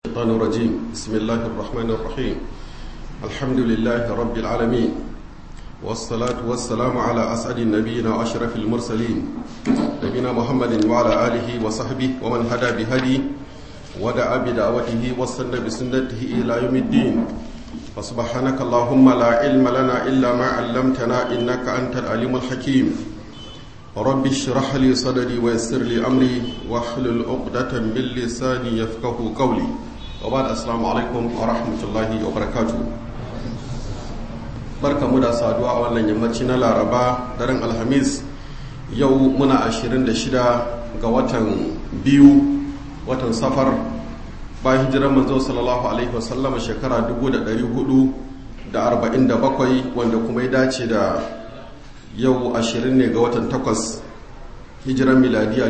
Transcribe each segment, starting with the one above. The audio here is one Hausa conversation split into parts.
الشيطان الرجيم بسم الله الرحمن الرحيم الحمد لله رب العالمين والصلاة والسلام على أسعد النبيين وأشرف المرسلين نبينا محمد وعلى آله وصحبه ومن هدى بهدي ودعا بدعوته واستنى بسنته إلى يوم الدين وسبحانك اللهم لا علم لنا إلا ما علمتنا إنك أنت العليم الحكيم رب اشرح لي صدري ويسر لي أمري واحلل عقدة من لساني يفقه قولي وبعد السلام عليكم ورحمة الله وبركاته barka mu da saduwa a wannan yammaci na laraba daren alhamis yau muna 26 ga watan biyu watan safar bayan hijirar manzo sallallahu alaihi wasallam shekara 447 wanda kuma ya dace da yau 20 ne ga watan takwas hijirar miladiya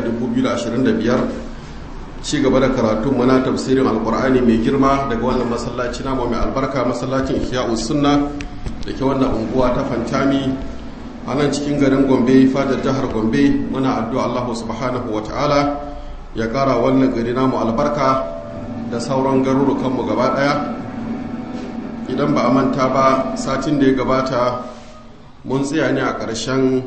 2025 ci gaba da karatun mana tafsirin alkur'ani mai girma daga wannan masallaci namu mai albarka masallacin ihya'us sunna da ke wannan unguwa ta fantami a nan cikin garin gombe fadar jihar gombe muna addu'a allahu subhanahu wa ta'ala ya kara wannan gari namu albarka da sauran garurukanmu gaba daya idan ba a manta ba satin da ya gabata mun tsaya ne a ƙarshen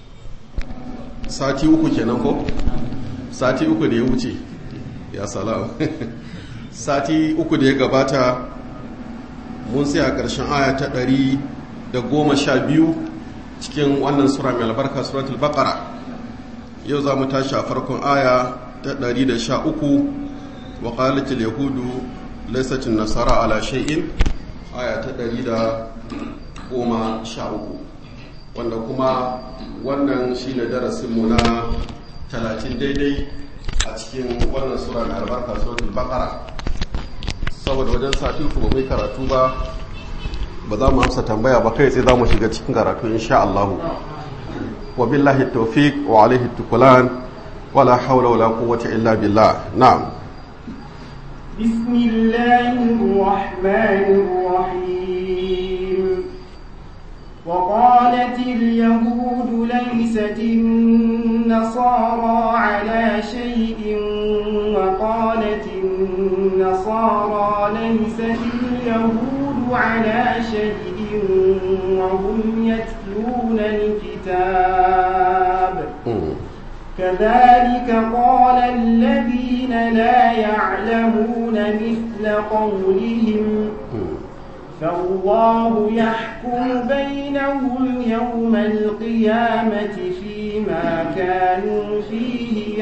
sati uku kenan ko sati uku da ya wuce ya salam sati uku da ya gabata mun tsaya a ƙarshen aya ta ɗari da goma sha biyu cikin wannan sura mai albarka suratul baqara yau za mu tashi a farkon aya ta ɗari da sha uku wa qalatil yahudu laysat nasara ala shay'in aya ta ɗari da goma sha uku wanda kuma wannan shine darasin mu na talatin daidai a cikin wannan sura mai albarka suratul baqara saboda wajen sati uku ba mai karatu ba ba za mu amsa tambaya ba kai sai za mu shiga cikin karatu insha Allah wa billahi tawfiq wa alaihi tukulan wala hawla wala quwwata illa billah na'am بسم الله الرحمن الرحيم وقالت اليهود ليست النصارى على شيء وقالت النصارى ليست اليهود على شيء وهم يتلون الكتاب كذلك قال الذين لا يعلمون مثل قولهم فالله يحكم بينهم يوم القيامة فيما كانوا فيه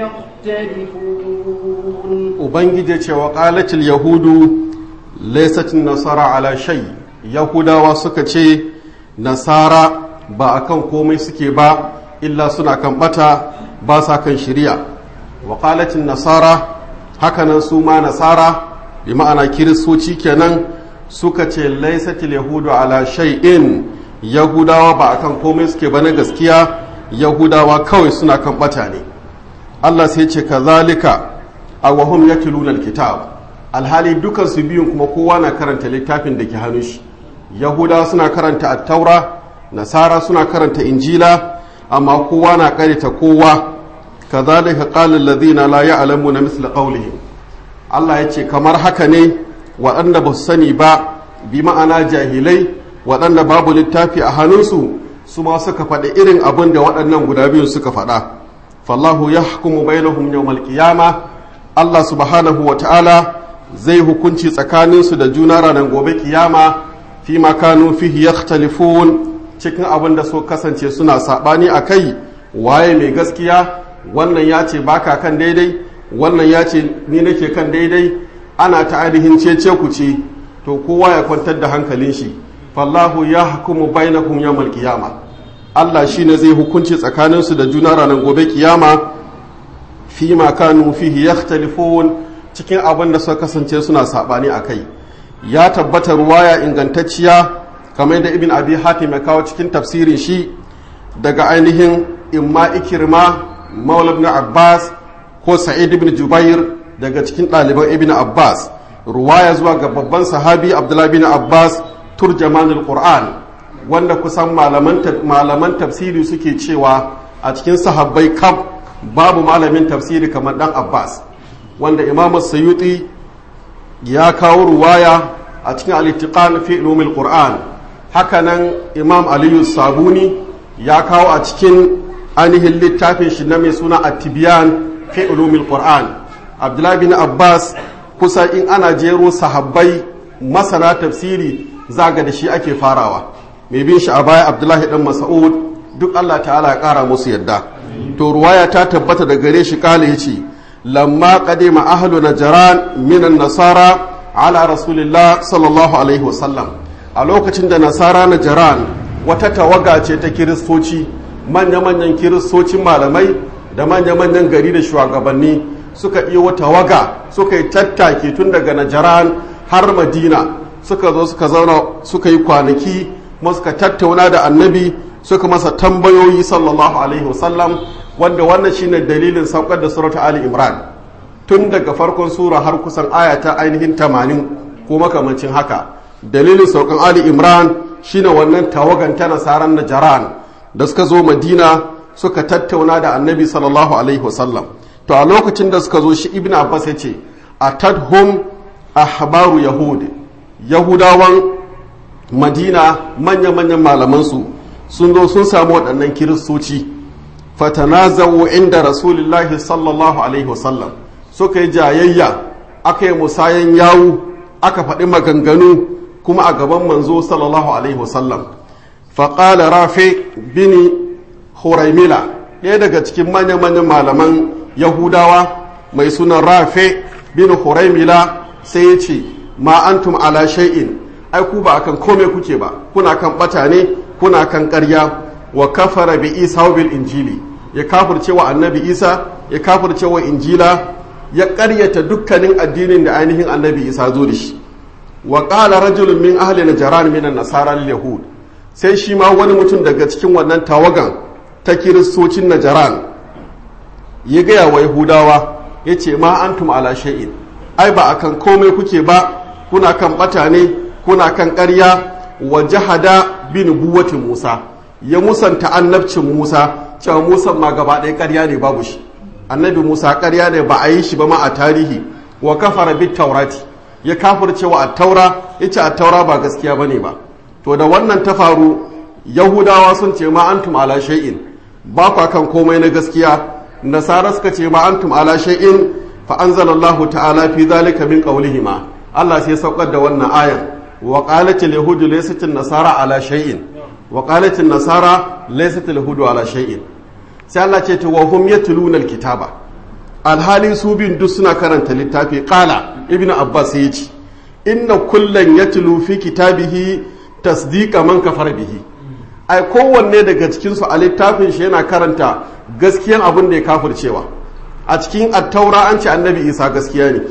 يختلفون ubangiji wa qalatil yahudu laysat nasara ala shay yahudawa suka ce nasara ba akan komai suke ba illa suna kan bata ba sa kan shari'a wa qalatil nasara hakanan su ma nasara bi ma'ana kiristoci kenan suka ce laisatil yahudu ala shay'in yahudawa ba akan komai suke ba na gaskiya yahudawa kawai suna kan bata ne Allah sai ce kazalika awahum yatluna alkitab alhali dukan su biyun kuma kowa na karanta littafin da ke hannun shi yahudawa suna karanta at-taura nasara suna karanta injila amma kowa na karanta kowa kazalika qala alladhina la ya'lamuna misla qawlihim Allah ya ce kamar haka ne waɗanda ba su sani ba bi ma'ana jahilai waɗanda babu littafi a hannunsu su ma suka faɗi irin abin da waɗannan guda biyun suka faɗa fallahu ya hukumu bainahum yawmal qiyama Allah subhanahu wa ta'ala zai hukunci tsakaninsu da juna ranar gobe kiyama fi ma kanu fihi yakhtalifun cikin abin da so kasance suna saɓani a kai waye mai gaskiya wannan ya ce baka kan daidai wannan ya ce ni nake kan daidai ana ta ainihin cece ku ce to kowa ya kwantar da hankalin shi fallahu ya hukumu bainakum yawmal qiyama Allah shine zai hukunci tsakaninsu da juna ranar gobe kiyama fi ma kanu fihi yakhtalifun cikin abin da suka kasance suna sabani akai ya tabbata ruwaya ingantacciya kamar da ibn abi hatim ya kawo cikin tafsirin shi daga ainihin imma ikirma maula ibn abbas ko sa'id ibn jubair daga cikin ɗaliban ibn abbas ruwaya zuwa ga babban sahabi abdullahi bin abbas turjamanul qur'an wanda kusan malaman tafsiri suke cewa a cikin sahabbai kaf babu malamin tafsiri kamar dan abbas wanda imamu sayuti ya kawo ruwaya a cikin al-ittiqan fi ulumil qur'an hakanan imam aliyu sabuni ya kawo a cikin ainihin littafin shi na mai suna at-tibyan fi ulumil qur'an abdullahi bin abbas kusa in ana jero sahabbai masana tafsiri zaga da shi ake farawa mai bin shi a baya abdullahi dan mas'ud duk Allah ta'ala ya kara musu yadda to ruwaya ta tabbata da gare shi kala yace lamma qadima ahlu najran minan nasara ala rasulillah sallallahu alaihi wasallam a lokacin da nasara najran wata tawaga ce ta kiristoci manya-manyan kiristocin malamai da manya-manyan gari da shugabanni suka iya wata waga suka yi tattaki tun daga najaran har madina suka zo suka zauna suka yi kwanaki kuma suka tattauna da annabi suka masa tambayoyi sallallahu alaihi wasallam wanda wannan shine dalilin saukar da surata ali imran tun daga farkon sura har kusan aya ta ainihin tamanin ko makamancin haka dalilin saukan ali imran shine wannan tawagan ta nasaran najaran da suka zo madina suka tattauna da annabi sallallahu alaihi wasallam to a lokacin da suka zo shi ibn abbas ya ce a tadhum ahbaru yahud yahudawan madina manya-manyan malamansu sun zo sun samu waɗannan kiristoci fatanazawu inda rasulullahi sallallahu alaihi wasallam suka yi jayayya aka yi musayan yawu aka faɗi maganganu kuma a gaban manzo sallallahu alaihi wasallam faƙala rafi bini huraimila ɗaya daga cikin manya-manyan malaman yahudawa mai sunan rafe bin huraimila sai ya ce ma antum ala shay'in ai ku ba akan kome kuke ba kuna kan bata ne kuna kan ƙarya wa kafara bi isa bil injili ya kafirce wa annabi isa ya kafirce wa injila ya ƙaryata dukkanin addinin da ainihin annabi isa zo da shi wa qala rajulun min ahli najran min an-nasara yahud sai shi ma wani mutum daga cikin wannan tawagan ta kiristocin najaran ya gaya wa yahudawa ya ce ma antum ala shay'in ai ba akan komai kuke ba kuna kan bata ne kuna kan ƙarya wa jahada bi nubuwati musa ya musanta annabcin musa cewa musa ma gaba ɗaya ƙarya ne babu shi annabi musa ƙarya ne ba a yi shi ba ma a tarihi wa kafara bit taurati ya kafirce wa attaura ya ce attaura ba gaskiya ba ne ba to da wannan ta faru yahudawa sun ce ma antum ala shay'in ba ku kan komai na gaskiya nasara suka ce ma antum ala shay'in fa anzalallahu ta'ala fi zalika min qawlihima Allah sai saukar da wannan ayan wa qalat al yahud laysat an nasara ala shay'in wa qalat an nasara laysat al yahud ala shay'in sai Allah ce to wa hum yatluna al kitaba alhali su bin duk suna karanta littafi qala ibnu abbas ya ce inna kullan yatlu fi kitabihi tasdiqa man kafara bihi ai kowanne daga cikinsu a littafin shi yana karanta gaskiyan abin da ya kafircewa a cikin attaura an ce annabi isa gaskiya ne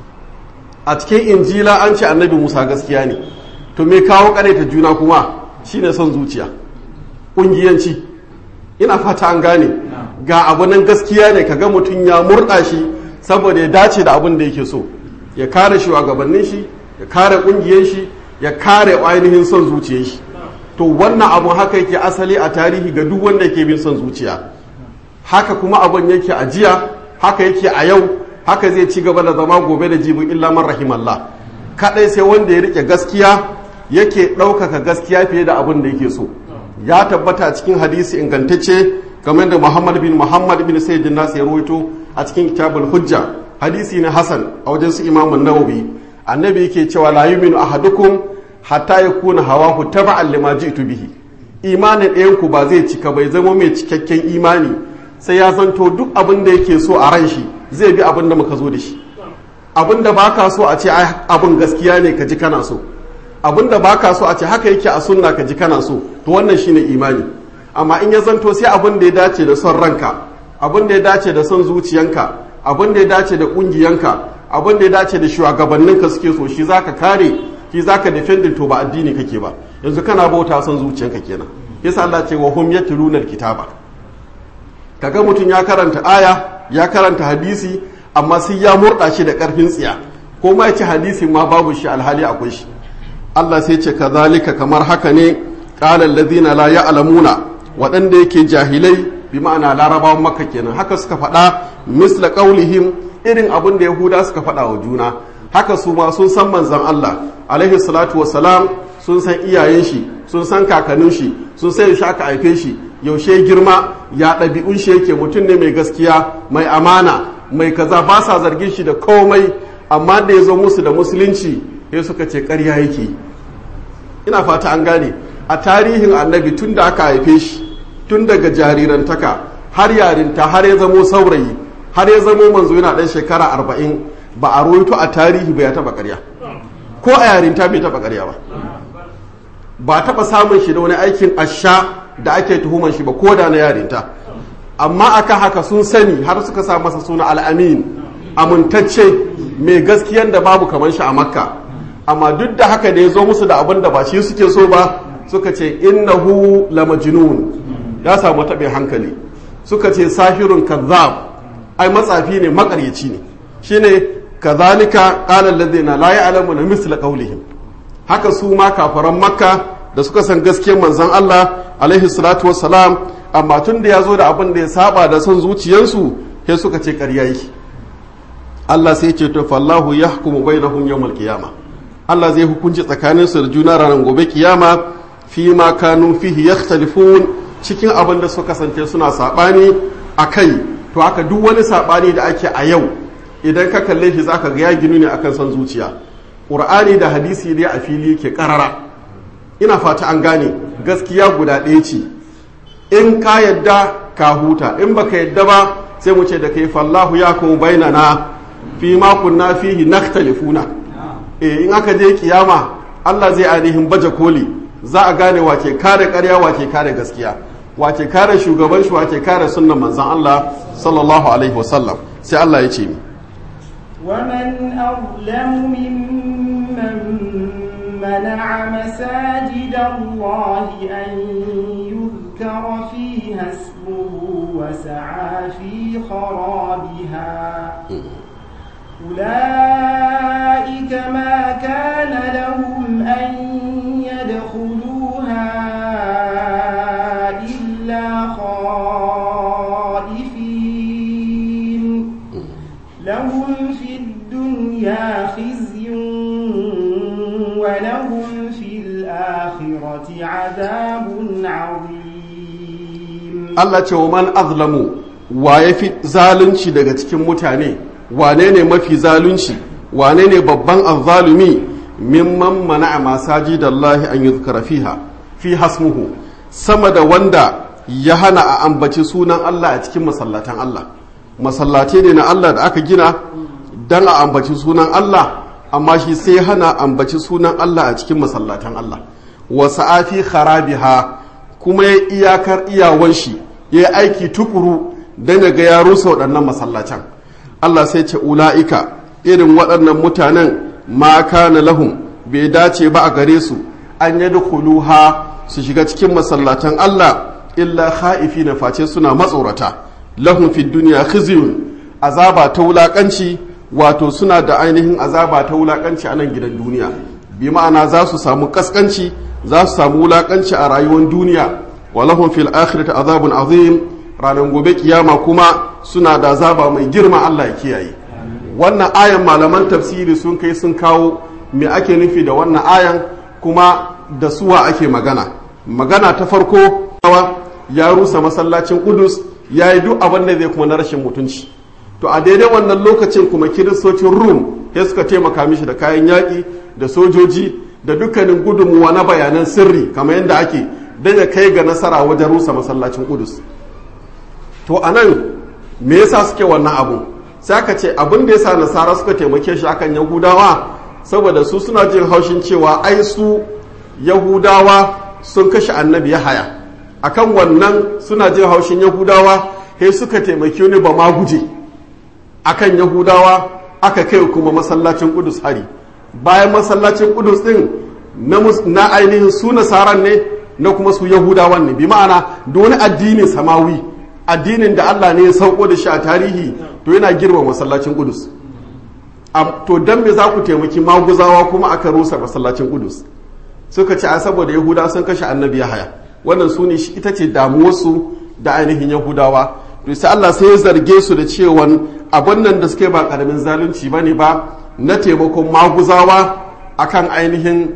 a cikin injila an ce annabi musa gaskiya ne to me kawo ta juna kuma shine son zuciya ƙungiyanci ina fata an gane ga abu nan gaskiya ne kaga mutum ya murɗa shi saboda ya dace da abin da yake so ya kare shugabannin shi ya kare ƙungiyar shi ya kare ainihin son zuciyar shi to wannan abu haka yake asali a tarihi ga duk wanda yake bin son zuciya haka kuma abun yake a jiya haka yake a yau haka zai ci gaba da zama gobe da jibin illa man rahimallah kadai sai wanda ya rike gaskiya yake ɗaukaka gaskiya fiye da abin da yake so ya tabbata cikin hadisi ingantacce kamar da muhammad bin muhammad bin sayyidin nasu ya rawaito a cikin kitabul hujja hadisi na hasan a wajen su imamun nawawi annabi yake cewa la yu'minu ahadukum hatta ya kuna hawahu taba'an lima ji'tu bihi imanin ɗayan ku ba zai cika bai zama mai cikakken imani sai ya zanto duk abin da yake so a ran shi zai bi abin da muka zo da shi abin da baka so a ce abin gaskiya ne ka ji kana so abin da baka so a ce haka yake a sunna ka ji kana so to wannan shine imani amma in ya zanto sai abin da ya dace da son ranka abin da ya dace da son zuciyanka abin da ya dace da kungiyanka abin da ya dace da shugabanninka suke so shi zaka kare shi zaka defending to ba addini kake ba yanzu kana bauta son zuciyanka kenan yasa Allah ce wa hum yatluna alkitaba kaga mutum ya karanta aya ya karanta hadisi amma sai ya murda shi da karfin tsiya ko ma yace hadisi ma babu shi alhali akwai shi Allah sai ce kazalika kamar haka ne qala alladhina la ya'lamuna waɗanda yake jahilai bi ma'ana larabawan makka kenan haka suka faɗa misla qaulihim irin abin da yahuda suka faɗa wa juna haka su ma sun san manzan Allah alaihi salatu wassalam sun san iyayen shi sun san kakannin shi sun san yaushe aka haife shi yaushe girma ya ɗabi'un shi yake mutum ne mai gaskiya mai amana mai kaza ba sa zargin shi da komai amma da ya zo musu da musulunci sai suka ce ƙarya yake ina fata an gane a tarihin annabi tun da aka haife shi tun daga jarirantaka har yarinta har ya zamo saurayi har ya zamo manzo yana ɗan shekara arba'in ba a roito a tarihi ba ya taɓa ƙarya ko a yarinta bai taɓa ƙarya ba ba taɓa samun shi da wani aikin asha da ake tuhuman shi ba ko da na yarinta amma akan haka sun sani har suka sa masa suna al'amin amintacce mai gaskiyan da babu kamar shi a makka amma duk da haka da ya zo musu da abin da ba shi suke so ba suka ce innahu la majnun ya samu taɓin hankali suka ce sahirun kazzab ai matsafi ne makaryaci ne shine kazalika qala alladhina la ya'lamuna misla qawlihim haka su ma kafaran makka da suka san gaskiyar manzon Allah alaihi salatu wassalam amma tun da ya zo da abin da ya saba da son zuciyarsu sai suka ce ƙarya yake Allah sai ce to fallahu yahkumu bainahum yawmal qiyama Allah zai hukunci tsakanin su da juna ranar gobe kiyama fi ma kanu fihi yakhtalifun cikin abin da suka kasance suna sabani akai to haka duk wani sabani da ake a yau idan ka kalle shi zaka ga ya ginu ne akan son zuciya Qur'ani da hadisi dai a fili yake karara ina fata an gane gaskiya guda ɗaya ce in ka yadda ka huta in baka yadda ba sai mu ce da kai fallahu ya kuma bainana fi ma kunna fihi nakhtalifuna eh in aka je kiyama Allah zai ainihin baje koli za a gane wace kare ƙarya wace kare gaskiya wace kare shugaban shi wace kare sunnan manzon Allah sallallahu alaihi wasallam sai Allah ya ce mi ومن أظلم ممن منع مساجد الله أن يذكر فيها اسمه وسعى في خرابها أولئك ما كان لهم أن يدخلوها إلا خائفين لهم في الدنيا خزي ولهم في الآخرة عذاب عظيم Allah ce wa man azlamu wa ya fi zalunci daga cikin mutane wane ne mafi zalunci wane ne babban azzalumi mimman mana'a masajidallahi an yuzkara fiha fi hasmuhu sama da wanda ya hana a ambaci sunan Allah a cikin masallatan Allah masallace ne na Allah da aka gina dan a ambaci sunan Allah amma shi sai hana ambaci sunan Allah a cikin masallatan Allah wa sa'afi kharabiha kuma ya iyakar iyawan shi ya yi aiki tukuru don ya ga ya rusa waɗannan masallacin Allah sai ce ula'ika irin waɗannan mutanen ma kana lahum bai dace ba a gare su an yi ha su shiga cikin masallatan Allah illa ha'ifi na face suna matsorata lahum fi duniya khizyun azaba ta wulakanci wato suna da ainihin azaba ta wulakanci a nan gidan duniya bi ma'ana za su samu kaskanci za su samu wulakanci a rayuwar duniya walahum fil akhirati azabun azim ranar gobe kiyama kuma suna da azaba mai girma Allah ya kiyaye wannan ayan malaman tafsiri sun kai sun kawo me ake nufi da wannan ayan kuma da suwa ake magana magana ta farko ya rusa masallacin Qudus ya yi duk abin da zai kuma na rashin mutunci to a daidai wannan lokacin kuma kiristocin Rum sai suka taimaka mishi da kayan yaƙi da sojoji da dukkanin gudunmuwa na bayanan sirri kamar yadda ake don ya kai ga nasara wajen rusa masallacin Qudus to a nan me yasa suke wannan abu sai aka ce abin da yasa nasara suka taimake shi akan yahudawa saboda su suna jin haushin cewa ai su yahudawa sun kashe annabi haya akan wannan suna jin haushin yahudawa sai suka taimake ni ba ma guje akan yahudawa aka kai kuma masallacin kudus hari bayan masallacin kudus din na ainihin su nasaran ne na kuma su yahudawan ne bi ma'ana da wani addinin samawi addinin da Allah ne ya sauko da shi a tarihi to yana girma masallacin Kudus to dan me za ku taimaki maguzawa kuma aka rusa masallacin Kudus suka ce a saboda Yahuda sun kashe annabi Yahaya wannan su ne ita ce damuwarsu da ainihin Yahudawa to sai Allah sai ya zarge su da cewa abin nan da suke ba karamin zalunci bane ba na taimakon maguzawa akan ainihin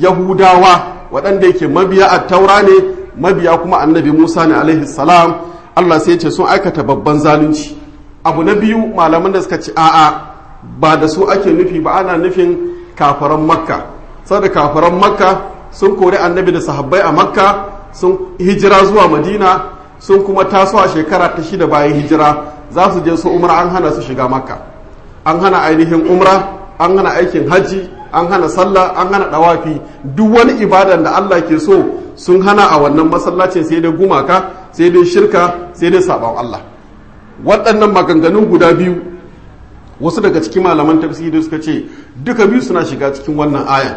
yahudawa waɗanda yake mabiya a taura ne mabiya kuma annabi musa ne alaihi salam allah sai ce sun aikata babban zalunci abu na biyu malaman da suka ce a'a ba da su ake nufi ba ana nufin kafaran makka saboda kafaran makka sun kori annabi da sahabbai a makka sun hijira zuwa madina sun kuma taso a shekara ta shida bayan hijira za su je su umra an hana su shiga makka an hana ainihin umra an hana aikin hajji an hana sallah an hana dawafi duk wani ibadan da Allah ke so sun hana a wannan masallacin sai dai gumaka sai dai shirka sai dai sabon Allah waɗannan maganganun guda biyu wasu daga cikin malaman tafsiri suka ce duka biyu suna shiga cikin wannan aya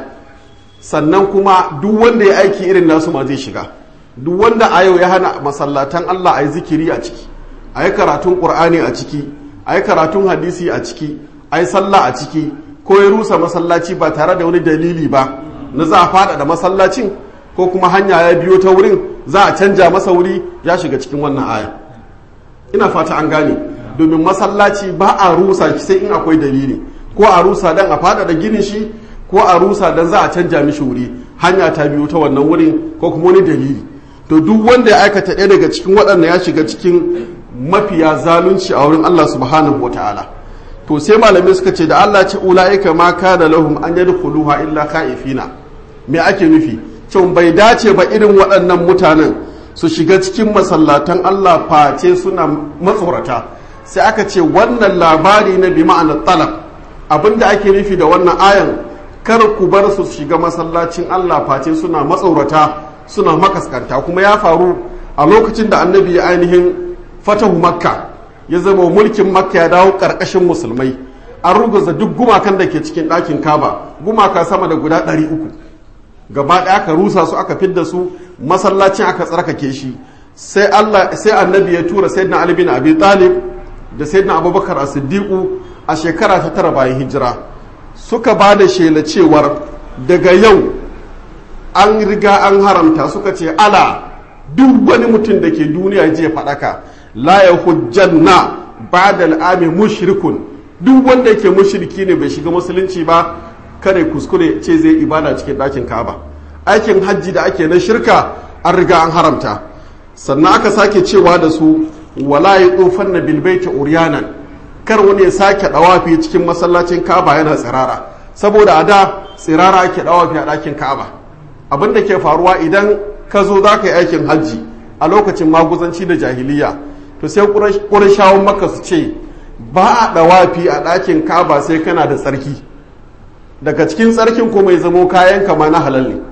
sannan kuma duk wanda ya aiki irin nasu ma zai shiga duk wanda a yau ya hana masallatan Allah a yi zikiri a ciki a yi karatun ƙur'ani a ciki a yi karatun hadisi a ciki a yi sallah a ciki ko ya rusa masallaci ba tare da wani dalili ba na za a faɗaɗa masallacin ko kuma hanya ya biyo ta wurin za a canja masa wuri ya shiga cikin wannan aya ina fata an gane domin masallaci ba a rusa shi sai in akwai dalili ko a rusa dan a faɗaɗa ginin shi ko a rusa dan za a canja mishi wuri hanya ta biyo ta wannan wurin ko kuma wani dalili to duk wanda ya aikata ɗaya daga cikin waɗanda ya shiga cikin mafiya zalunci a wurin Allah subhanahu wa ta'ala to sai malamai suka ce da Allah ce ula'ika ma kana lahum an yadkhuluha illa khaifina me ake nufi cewa bai dace ba irin waɗannan mutanen su shiga cikin masallatan Allah face suna matsorata sai aka ce wannan labari na bi ma'anar talab abinda ake nufi da wannan ayan kar ku bar su shiga masallacin Allah face suna matsorata suna makaskanta kuma ya faru a lokacin da annabi ya ainihin fatahu makka ya zama mulkin makka ya dawo ƙarƙashin musulmai an ruguza duk gumakan da ke cikin ɗakin kaba gumaka sama da guda ɗari uku gaba ɗaya aka rusa su aka fidda su masallacin aka tsarkake shi sai Allah sai annabi ya tura sayyidina Ali bin Abi Talib da sayyidina Abubakar as-Siddiq a shekara ta tara bayan hijira suka ba da shela cewar daga yau an riga an haramta suka ce ala duk wani mutum da ke duniya je faɗaka la ya hujjanna ba da al'ami mushrikun duk wanda yake mushriki ne bai shiga musulunci ba kare kuskure ce zai ibada cikin ɗakin kaba aikin hajji da ake na shirka an riga an haramta sannan aka sake cewa da su wala ya tsofan na bilbaita uriyanan kar wani ya sake ɗawafi cikin masallacin kaba yana tsirara saboda a da tsirara ake ɗawafi a ɗakin kaba abin da ke faruwa idan ka zo za ka yi aikin hajji a lokacin maguzanci da jahiliya to sai ƙurashawun maka su ce ba a ɗawafi a ɗakin kaba sai kana da tsarki daga cikin tsarkin kuma ya zamo kayan kama na halal ne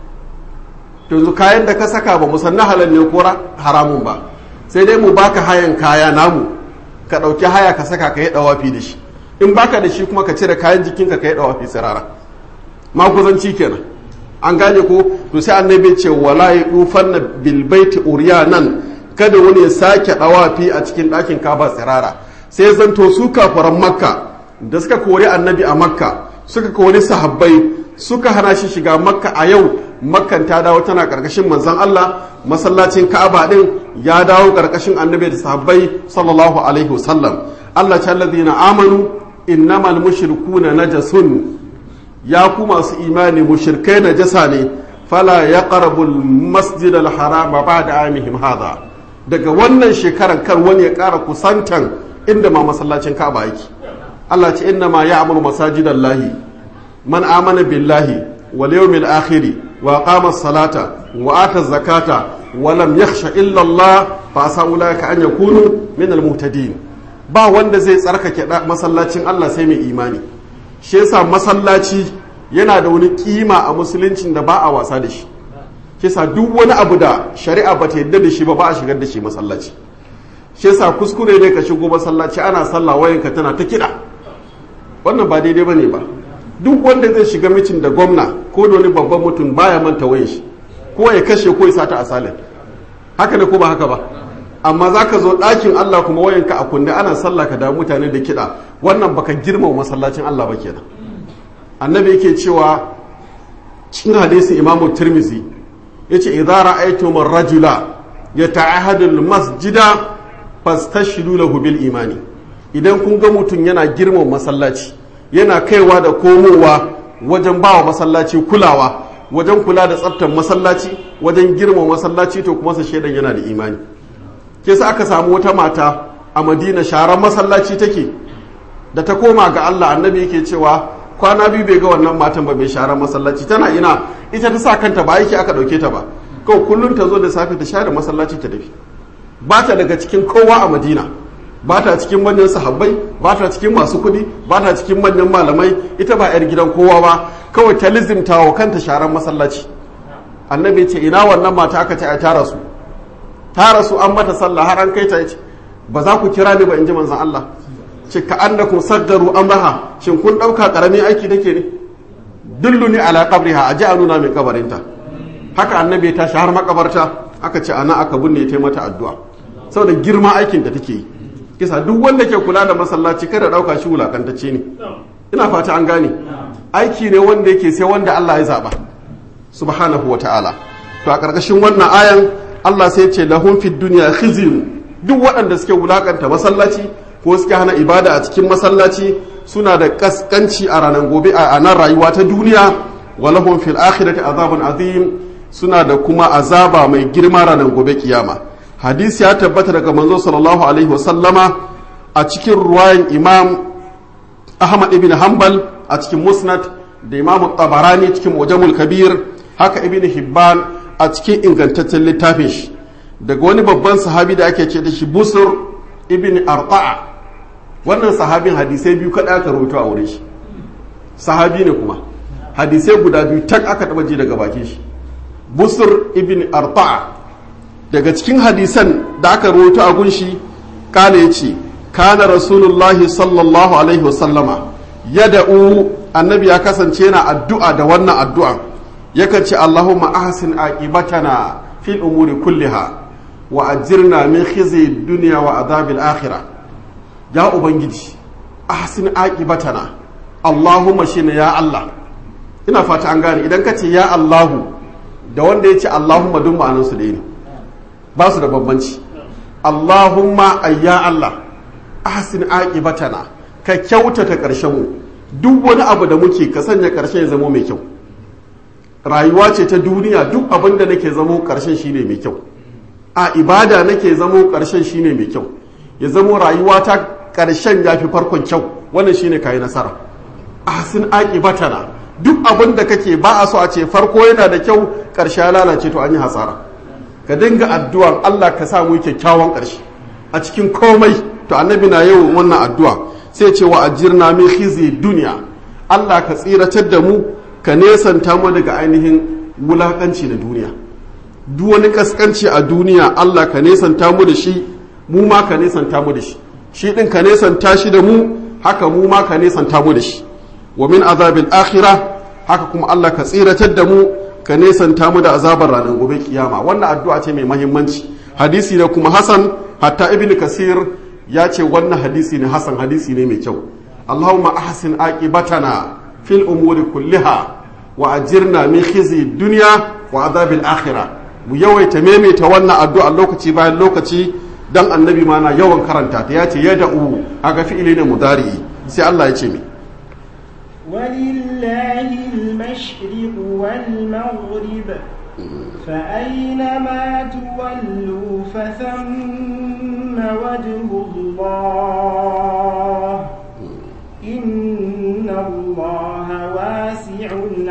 yanzu kayan da ka saka ba musan na halal ne ko haramun ba sai dai mu baka hayan kaya namu ka ɗauki haya ka saka ka yi ɗawafi da shi in baka da shi kuma ka cire kayan jikinka ka yi ɗawafi tsirara maguzanci kenan an gane ko to sai annabi ce wala yufanna bil baiti uryanan kada wani ya sake dawafi a cikin ɗakin kaba tsirara sai zanto su kafaran makka da suka kori annabi a makka suka kori sahabbai suka hana shi shiga makka a yau makkan ta dawo tana karkashin manzon Allah masallacin ka'aba din ya dawo karkashin annabi da sahabbai sallallahu alaihi wasallam Allah ta alladhina amanu innamal mushrikuna najasun ya ku masu imani mushirkai na jasa ne fala ya ƙarabul masjid al-harama ba da amihim hada daga wannan shekarar kar wani ya ƙara kusantan inda ma masallacin ka'aba yake Allah ce inna ma ya amuru masajidan lahi man amana billahi wal yawmil akhiri wa qama salata wa ata zakata wa lam yakhsha illa Allah fa asa ulaka an yakunu min al-muhtadin ba wanda zai tsarkake masallacin Allah sai mai imani shi yasa masallaci yana da wani kima a musuluncin da ba a wasa da shi kisa duk wani abu da shari'a ba ta yadda da shi ba ba a shigar da shi masallaci shi yasa kuskure ne ka shigo masallaci ana sallah wayanka tana ta kiɗa wannan ba daidai ba ne ba duk wanda zai shiga mitin da gwamna ko da wani babban mutum baya manta wayan shi ko ya kashe ko ya sata asalin haka ne ko ba haka ba amma za ka zo ɗakin Allah kuma wayanka a kunne ana sallah ka da mutane da kiɗa wannan baka girmama masallacin Allah ba kenan annabi yake cewa cikin hadisin imamu tirmizi yace idza ra'aytum ar-rajula yata'ahadu al-masjida fastashidu lahu bil imani idan kun ga mutum yana girmama masallaci yana kaiwa da komowa wajen bawa masallaci kulawa wajen kula da tsaftar masallaci wajen girma masallaci to kuma sa shaidan yana da imani ke sa aka samu wata mata a madina sharan masallaci take da ta koma ga Allah annabi yake cewa kwana biyu bai ga wannan matan ba mai sharan masallaci tana ina ita ta sa kanta ba yake aka dauke ta ba kawai kullum ta zo da safe ta share masallaci ta dafi ba ta daga cikin kowa a madina ba ta cikin manyan sahabbai ba ta cikin masu kuɗi ba ta cikin manyan malamai ita ba 'yar gidan kowa ba kawai ta lizimta wa kanta sharan masallaci annabi ce ina wannan mata aka ce a tara su tara su an mata sallah har an kai ta ce ba za ku kira ni ba in ji manzon Allah ce ka annakum saddaru amraha shin kun dauka karamin aiki take ne dulluni ala qabriha aji a nuna min kabarinta haka annabi ya tashi har makabarta aka ce ana aka binne ta mata addu'a saboda girma aikin da take yi kisa duk wanda ke kula da masallaci kada dauka shi wulakantacce ne ina fata an gane aiki ne wanda yake sai wanda Allah ya zaba subhanahu wa ta'ala to a karkashin wannan ayan Allah sai ce lahum fid dunya khizyun duk waɗanda suke wulakanta masallaci ko suke hana ibada a cikin masallaci suna da kaskanci a ranar gobe a nan rayuwa ta duniya wa lahum fil akhirati azabun azim suna da kuma azaba mai girma ranar gobe kiyama hadisi ya tabbata daga manzo sallallahu alaihi wasallama a cikin ruwayan imam ahmad ibn hanbal a cikin musnad da imam tabarani cikin mujamul kabir haka ibn hibban a cikin ingantaccen littafin shi daga wani babban sahabi da ake ce da shi busur ibn arta'a wannan sahabin hadisai biyu kaɗa aka rubuta a wurin shi sahabi ne kuma hadisai guda biyu tak aka taɓa ji daga bakin shi busur ibn arta'a daga cikin hadisan da aka rubuta a gunshi kala ya ce kana rasulullahi sallallahu alaihi wasallama yada'u annabi ya kasance yana addu'a da wannan addu'a yakan ce allahumma ahsin aqibatana fil umuri kulliha wa ajirna min khizi dunya wa adhabil akhirah ya ubangiji ahsin aqibatana allahumma shine ya allah ina fata an gane idan ka ce ya allahu da wanda ya ce allahumma duk ma'anansu da ne ba su da bambanci allahumma ayya allah ahsin aqibatana ka kyautata ƙarshen mu duk wani abu da muke ka sanya ƙarshen ya zama mai kyau rayuwa ce ta duniya duk abin da nake zamo ƙarshen shine mai kyau a ibada nake zamo ƙarshen shine mai kyau ya zamo rayuwa ta ƙarshen ya fi farkon kyau wannan shine kayi nasara ahsin aqibatana duk abin da kake ba a so a ce farko yana da kyau ƙarshe ya lalace to an yi hasara ka dinga addu'an Allah ka sa mu kyakkyawan ƙarshe a cikin komai to annabi na yau wannan addu'a sai ce wa ajirna min khizi duniya Allah ka tsiratar da mu ka nesanta mu daga ainihin wulakanci na duniya duk wani kaskanci a duniya Allah ka nesanta mu da shi mu ma ka nesanta mu da shi shi din ka nesanta shi da mu haka mu ma ka nesanta mu da shi wa min azabil akhirah haka kuma Allah ka tsiratar da mu ka nesanta mu da azabar ranar gobe kiyama wannan addu'a ce mai mahimmanci hadisi da kuma hasan hatta ibn kasir ya ce wannan hadisi ne hasan hadisi ne mai kyau allahumma ahsin aqibatana fil umuri kulliha wa ajirna min khizi dunya wa azabil akhirah mu yawaita maimaita wannan addu'a lokaci bayan lokaci dan annabi ma na yawan karanta ta ya ce yad'u aga fi'ili ne mudari sai Allah ya ce mi ولله المشرق والمغرب فأينما تولوا فثم وجه الله إن الله واسع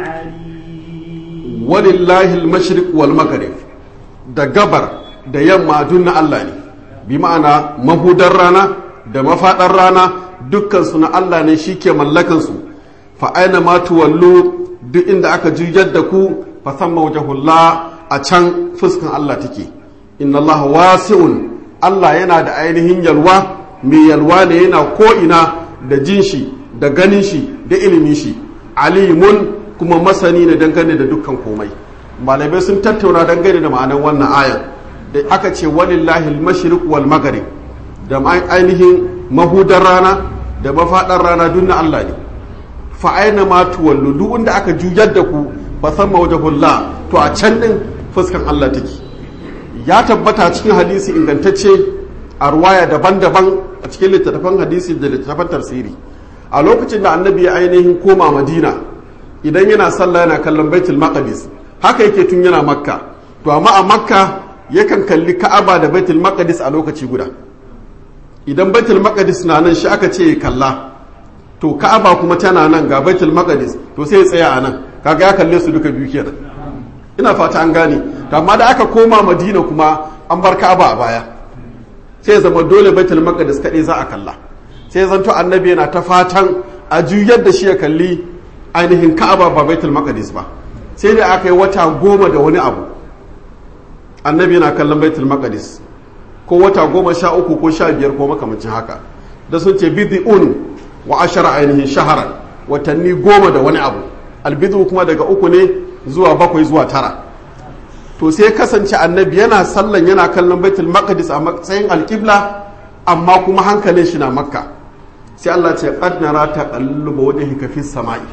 عليم ولله المشرق والمغرب da gabar da yamma duk na Allah ne bi ma'ana mahudar rana da mafaɗar rana dukkansu na Allah ne shi ke mallakansu fa aina ma tuwallu duk inda aka juyar da ku fa samma wajhullah a can fuskan Allah take inna Allah wasi'un Allah yana da ainihin yalwa mai yalwa ne yana ko ina da jin shi da ganin shi da ilimin shi alimun kuma masani ne dangane da dukkan komai malamai sun tattauna dangane da ma'anar wannan ayan da aka ce walillahi al-mashriq wal maghrib da ainihin mahudar rana da mafaɗar rana duk na Allah ne fa'aina ma tuwallu duk wanda aka juyar da ku ba san mawajahullah to a can din fuskan Allah take ya tabbata cikin hadisi ingantacce a ruwaya daban-daban a cikin littattafan hadisi da littattafan tafsiri a lokacin da annabi ya ainihin koma madina idan yana sallah yana kallon baitul maqdis haka yake tun yana makka to amma a makka yakan kalli ka'aba da baitul maqdis a lokaci guda idan baitul maqdis na nan shi aka ce kalla to ka'aba kuma tana nan ga baitul maqdis to sai ya tsaya a nan kaga ya kalle su duka biyu kenan ina fata an gane to amma da aka koma madina kuma an bar ka'aba a baya sai ya zama dole baitul maqdis kadai za a kalla sai zanto annabi yana ta fatan a juyar da shi ya kalli ainihin ka'aba ba baitul maqdis ba sai da aka yi wata goma da wani abu annabi yana kallon baitul maqdis ko wata goma sha uku ko sha biyar ko makamancin haka da sun ce bid'un wa ashara ainihin shaharan watanni goma da wani abu albidu kuma daga uku ne zuwa bakwai zuwa tara to sai kasance annabi yana sallan yana kallon baitul maqdis a matsayin alqibla amma kuma hankalin shi na makka sai Allah ce qad nara taqalluba wajhika fis sama'i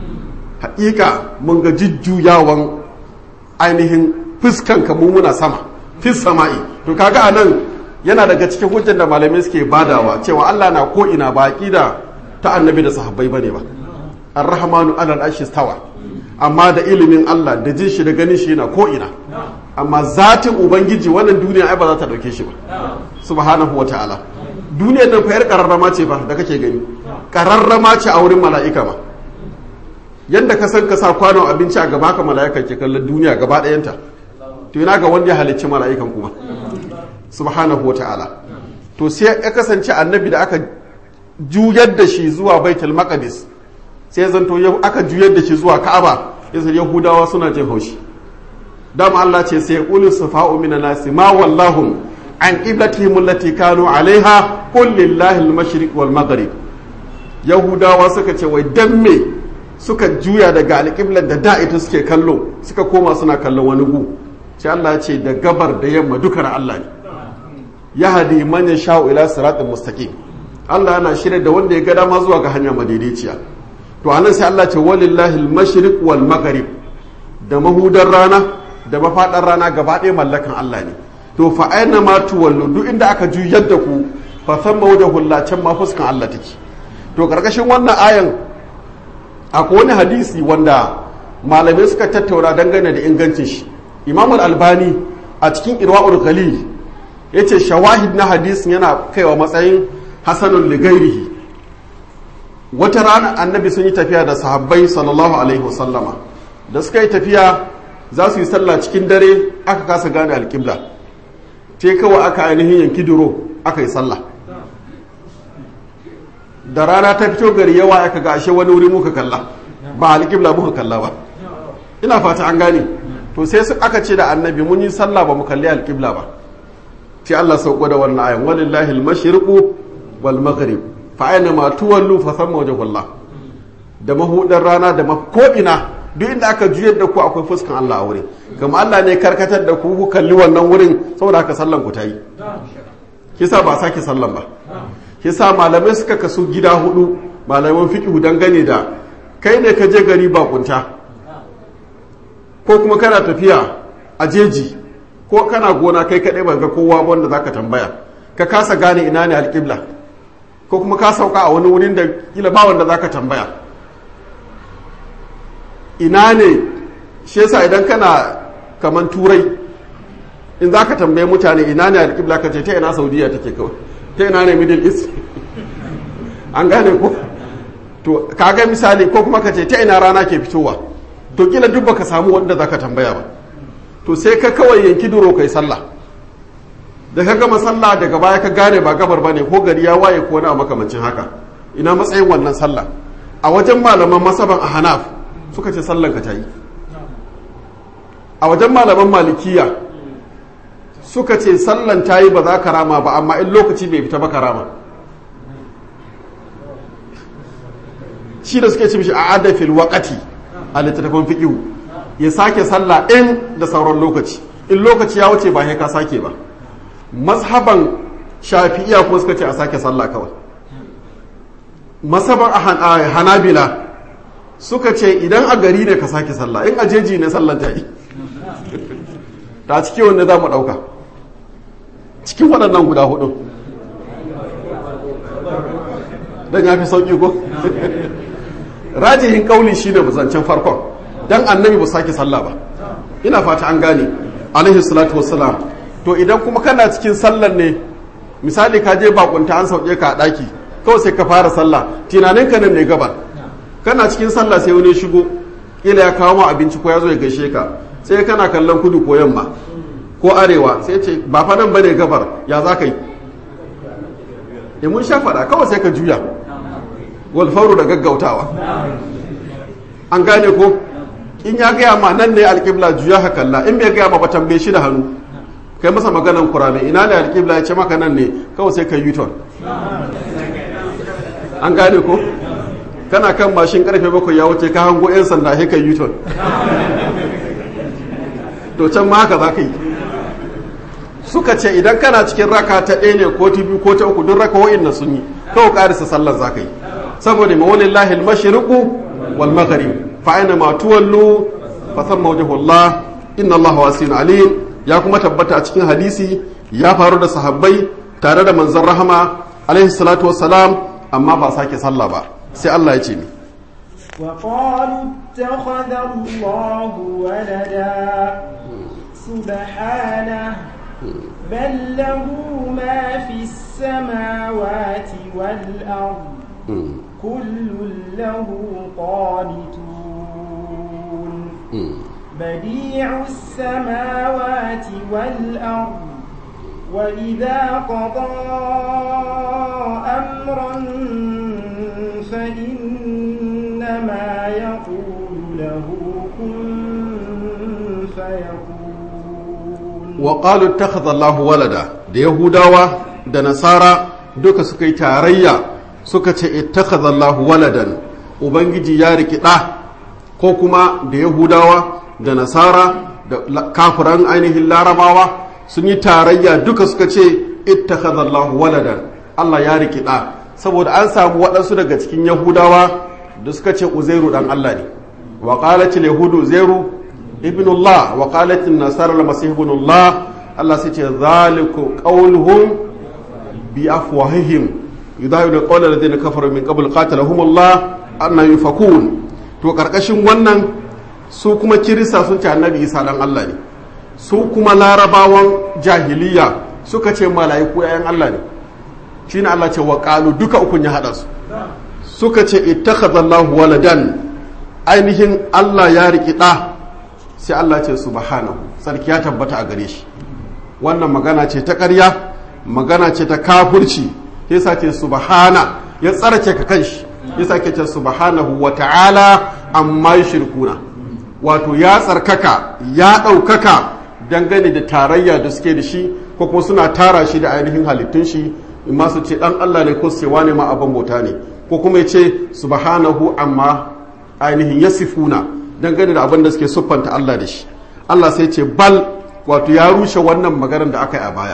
haƙiƙa mun ga jujjuyawan ainihin fuskan ka muna sama fis sama'i to kaga anan yana daga cikin hujjar da malamai suke badawa cewa Allah na ko ina ba aqida ta annabi da sahabbai bane ba ar-rahmanu alal arshi stawa amma da ilimin Allah da jin shi da ganin shi yana ko ina amma zatin ubangiji wannan duniya ai ba za ta dauke shi ba subhanahu wataala duniyar nan fa yar kararrama ce ba da kake gani kararrama ce a wurin mala'ika ma yadda ka san ka sa kwanon abinci a gaba ka mala'ika ke kallon duniya gaba ɗayanta to ina ga wanda ya halicci mala'ikan kuma subhanahu wa ta'ala to sai ya kasance annabi da aka juyar da shi zuwa baitul maqdis sai zanto aka juyar da shi zuwa ka'aba yasa yahudawa suna jin haushi dama Allah ce sai qulu safa'u minan nasi ma wallahum an qiblatihim allati kanu alaiha qul lillahi al-mashriq wal maghrib yahudawa suka ce wai dan me suka juya daga alƙiblar da da ita suke kallo suka koma suna kallon wani gu sai Allah ya ce da gabar da yamma duka na Allah ne ya hadi man yasha'u ila siratin mustaqim Allah yana shirya da wanda ya ga dama zuwa ga hanya madaidaiciya to anan sai Allah ce walillahi al-mashriq wal maghrib da mahudar rana da mafadar rana gaba ɗaya mallakan Allah ne to fa aina ma tuwallu duk inda aka juyar da ku fa thamma wajhu Allah can ma fuskan Allah take to karkashin wannan ayan akwai wani hadisi wanda malamai suka tattauna dangane da ingancin shi Imam al-Albani a cikin Irwaul Ghalil yace shawahid na hadisin yana kaiwa matsayin hasanun ligairihi wata rana annabi sun yi tafiya da sahabbai sallallahu alaihi wasallama da suka yi tafiya za su yi sallah cikin dare aka kasa gane alƙibla te kawai aka ainihin yanki duro aka yi sallah da rana ta fito gari yawa aka ga ashe wani wuri muka kalla ba alƙibla muka kalla ba ina fata an gane to sai su aka ce da annabi mun yi sallah ba mu kalli alƙibla ba sai Allah sauko da wannan ayan walillahi al-mashriqu wal maghrib fa aina ma tuwallu fa thamma wajhullah da mahudar rana da ko ina duk inda aka juyar da ku akwai fuskan Allah a wurin kuma Allah ne karkatar da ku ku kalli wannan wurin saboda haka sallan ku tayi kisa ba sake sallan ba kisa malamai suka kasu gida hudu malaman fiqh dangane da kai ne ka je gari ba kunta ko kuma kana tafiya a jeji ko kana gona kai kaɗai ba ga kowa wanda za ka tambaya ka kasa gane ina ne alƙibla ko kuma ka sauka a wani wurin da kila ba wanda za ka tambaya ina ne shi yasa idan kana kaman turai in za ka tambaye mutane ina ne alƙibla ka ce ta ina saudiya take kawai ta ina ne middle east an gane ko to kaga misali ko kuma ka ce ta ina rana ke fitowa to kila duk baka samu wanda za ka tambaya ba to sai ka kawai yanki duro kai sallah da ka gama sallah daga baya ka gane ba gabar bane ko gari ya waye ko na makamancin haka ina matsayin wannan sallah a wajen malaman masaban a hanaf suka ce sallan ka tayi a wajen malaman malikiya suka ce sallan tayi ba za ka rama ba amma in lokaci bai fita ba ka rama shi da suke ce mishi a adafil waqati a littattafan fiqhu ya sake sallah in da sauran lokaci in lokaci ya wuce ba ka sake ba mazhaban shafi'iya kuma suka ce a sake sallah kawai mazhaban hanabila suka ce idan a gari ne ka sake sallah in a jeji ne sallan ta yi ta ciki wanda za mu ɗauka cikin waɗannan guda hudu dan ya fi sauki ko rajihin kauli shine zancen farkon dan annabi ba sake sallah ba ina fata an gane alaihi salatu wassalam to idan kuma kana cikin sallar ne misali ka je bakunta an sauke ka a daki kawai sai ka fara sallah tunanin ka nan ne gaba kana cikin sallah sai wani shigo kila ya kawo ma abinci ko ya zo ya gaishe ka sai kana kallon kudu ko yamma ko arewa sai ce ba fa nan bane gabar ya za ka yi ya mun sha faɗa kawai sai ka juya walfauru da gaggautawa an gane ko in ya gaya ma nan ne alƙibla juya ka kalla in bai gaya ma ba tambaye shi da hannu kai masa maganan kurame ina ne alƙibla ya ce maka nan ne kawai sai ka yi ton an gane ko kana kan mashin karfe bakwai ya wuce ka hango 'yan sanda sai ka yi ton to can ma haka za ka yi suka ce idan kana cikin raka ta ɗaya ne ko ta biyu ko ta uku duk raka wa'in na sun yi kawai ƙarisa sallar za ka yi saboda ma wani lahil mashiriku wal maghrib fa aina ma tuwallu fa thamma wajhullah inna Allah wasi'un alim ya kuma tabbata a cikin hadisi ya faru da sahabbai tare da manzon rahama alaihi salatu wassalam amma ba sake sallah ba sai Allah ya ce mi وقالوا اتخذ الله ولدا سبحانه بل له ما في السماوات والأرض كل له قانتون بديع السماوات والأرض وإذا قضى أمرا فإنما يقول له كن فيكون وقالوا اتخذ الله ولدا da yahudawa da nasara duka suka yi tarayya suka ce ittakhadha Allah waladan ubangiji ya riki ɗa ko kuma da yahudawa da nasara da kafiran ainihin larabawa sun yi tarayya duka suka ce ittakhadha Allah waladan Allah ya riki ɗa saboda an samu waɗansu daga cikin yahudawa da suka ce uzairu dan Allah ne wa qalatil yahudu uzairu ibnullah wa qalatil nasara al-masih ibnullah Allah sai ce zaliku qawluhum bi afwahihim yudahilu qawla alladhina kafaru min qabl qatalahum Allah anna yufakun to karkashin wannan su kuma kirista sun ce annabi Isa dan Allah ne su kuma larabawan jahiliya suka ce mala'iku yayan Allah ne shine Allah ce wa qalu duka ukun ya hada su suka ce ittakhadha Allahu waladan ainihin Allah ya riki da sai Allah ce subhanahu sarki ya tabbata a gare shi wannan magana ce ta ƙarya magana ce ta kafurci yasa ce subhana ya tsarce ka kanshi yasa ke ce subhanahu wa ta'ala amma shirkuna wato ya tsarkaka ya ɗaukaka dangane da tarayya da suke da shi ko kuma suna tara shi da ainihin halittun shi in ma su ce dan Allah ne ko su ce wane ma abin bauta ne ko kuma ya ce subhanahu amma ainihin yasifuna dangane da abin da suke siffanta Allah da shi Allah sai ce bal wato ya rushe wannan maganar da aka yi a baya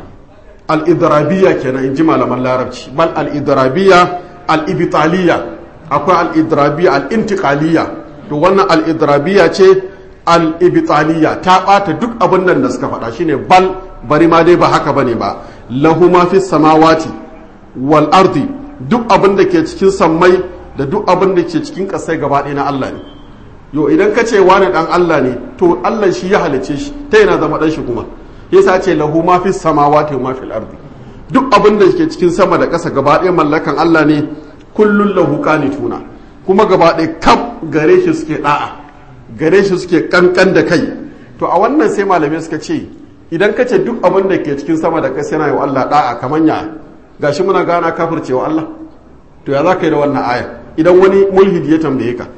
al-idrabiyya kenan in ji malaman larabci bal al-idrabiyya al-ibtaliyya akwai al-idrabiyya al-intiqaliyya to wannan al-idrabiyya ce al-ibtaliyya ta bata duk abin nan da suka faɗa shine bal bari ma dai ba haka bane ba lahu ma fi samawati wal ardi duk abin da ke cikin sammai da duk abin da ke cikin ƙasai gaba ɗaya na Allah ne yo idan ka ce wani dan Allah ne to Allah shi ya halice shi ta yana zama dan shi kuma yasa ce lahu ma fi samawati wa ma fil ardi duk abin da ke cikin sama da ƙasa gaba ɗaya mallakan Allah ne kullun lahu qanituna kuma gaba ɗaya kaf gare shi suke da'a gare shi suke kankan da kai to a wannan sai malamai suka ce idan ka ce duk abin da ke cikin sama da ƙasa yana yi wa Allah da'a kaman ya gashi muna gana kafircewa Allah to ya za ka yi da wannan aya idan wani mulhidi ya tambaye ka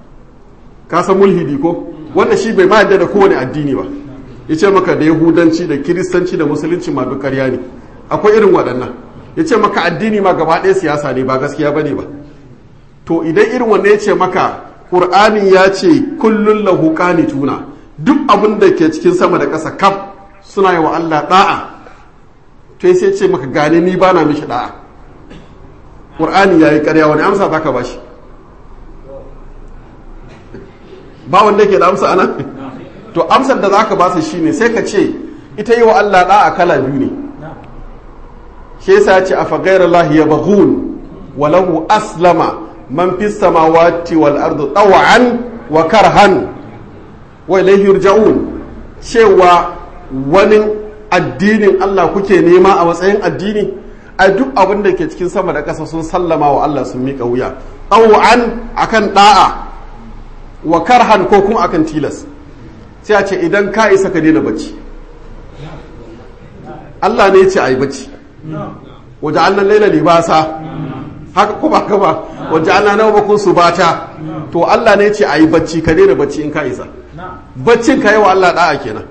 ka san mulhidi ko wanda shi bai ma yadda da kowane addini ba ya ce maka da yahudanci da kiristanci da musulunci ma duk ƙarya ne akwai irin waɗannan ya ce maka addini ma gaba ɗaya siyasa ne ba gaskiya ba ne ba to idan irin wanda ya ce maka ƙur'ani ya ce kullun lahu tuna duk abin da ke cikin sama da ƙasa kaf suna yi wa Allah da'a to sai ce maka gane ni ba na mishi da'a ƙur'ani ya yi ƙarya wani amsa za ka ba shi ba wanda ke da amsa ana to amsar da zaka ba su shine sai ka ce ita yi wa Allah da'a kala biyu ne shi yasa ya ce afa ghayra Allah yabghun walahu aslama man fis samawati wal ardi taw'an wa karhan wa ilayhi yurja'un cewa wani addinin Allah kuke nema a matsayin addini a duk abin da ke cikin sama da ƙasa sun sallama wa Allah sun miƙa wuya taw'an akan da'a wa karhan ko kuma akan tilas sai a ce idan ka isa ka daina bacci Allah ne ya ce a yi bacci waje annan laila libasa haka kuma ka ba waje annan nawa bakun su bata to Allah ne ya ce a yi bacci ka daina bacci in ka isa baccin ka yi wa Allah da'a kenan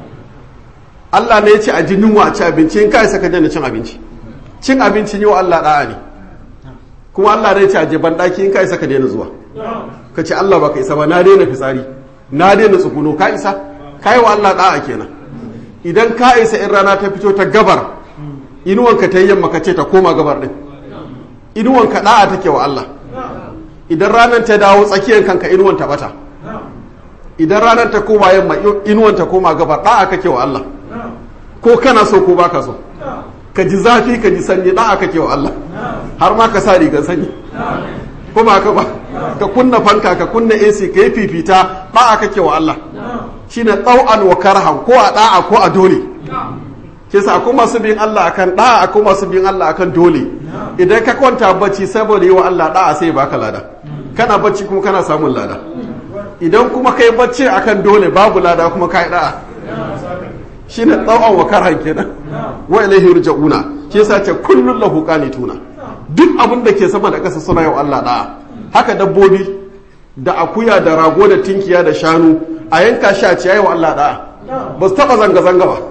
Allah ne ya ce a ji yunwa a ci abinci in ka isa ka daina cin abinci cin abinci yi wa Allah da'a ne kuma Allah ne ya ce a je banɗaki in ka isa ka daina zuwa ka ce Allah baka isa ba na daina fitsari na daina tsuguno ka isa ka yi wa Allah da'a kenan idan ka isa in rana ta fito ta gabar inuwanka ta yi yamma ka ce ta koma gabar din inuwanka da'a take wa Allah idan ranar ta dawo tsakiyar kanka inuwan ta bata idan ranar ta koma yamma inuwan ta koma gabar da'a kake wa Allah ko kana so ko baka so ka ji zafi ka ji sanyi da'a kake wa Allah har ma ka sa rigar sanyi kuma ka ba ka kunna fanka ka kunna AC ka yi fifita da'a kake wa Allah shine tsau'an wa karhan ko a da'a ko a dole kisa akwai masu bin Allah akan da'a akwai masu bin Allah akan dole idan ka kwanta bacci saboda yi wa Allah da'a sai baka lada kana bacci kuma kana samun lada idan kuma kai bacci akan dole babu lada kuma kai da'a shine tsau'an wa karhan kenan wa ilaihi yurja'una shi yasa ce kullun lahu qanituna duk abin da ke sama da ƙasa suna yau Allah da'a haka dabbobi da akuya da rago da tinkiya da shanu a yanka shi a ciyayi wa Allah da'a ba su taɓa zanga-zanga ba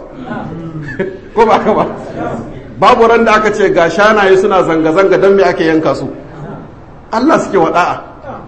ko ba ka ba babu ran da aka ce ga shanaye suna zanga-zanga don me ake yanka su Allah suke wa da'a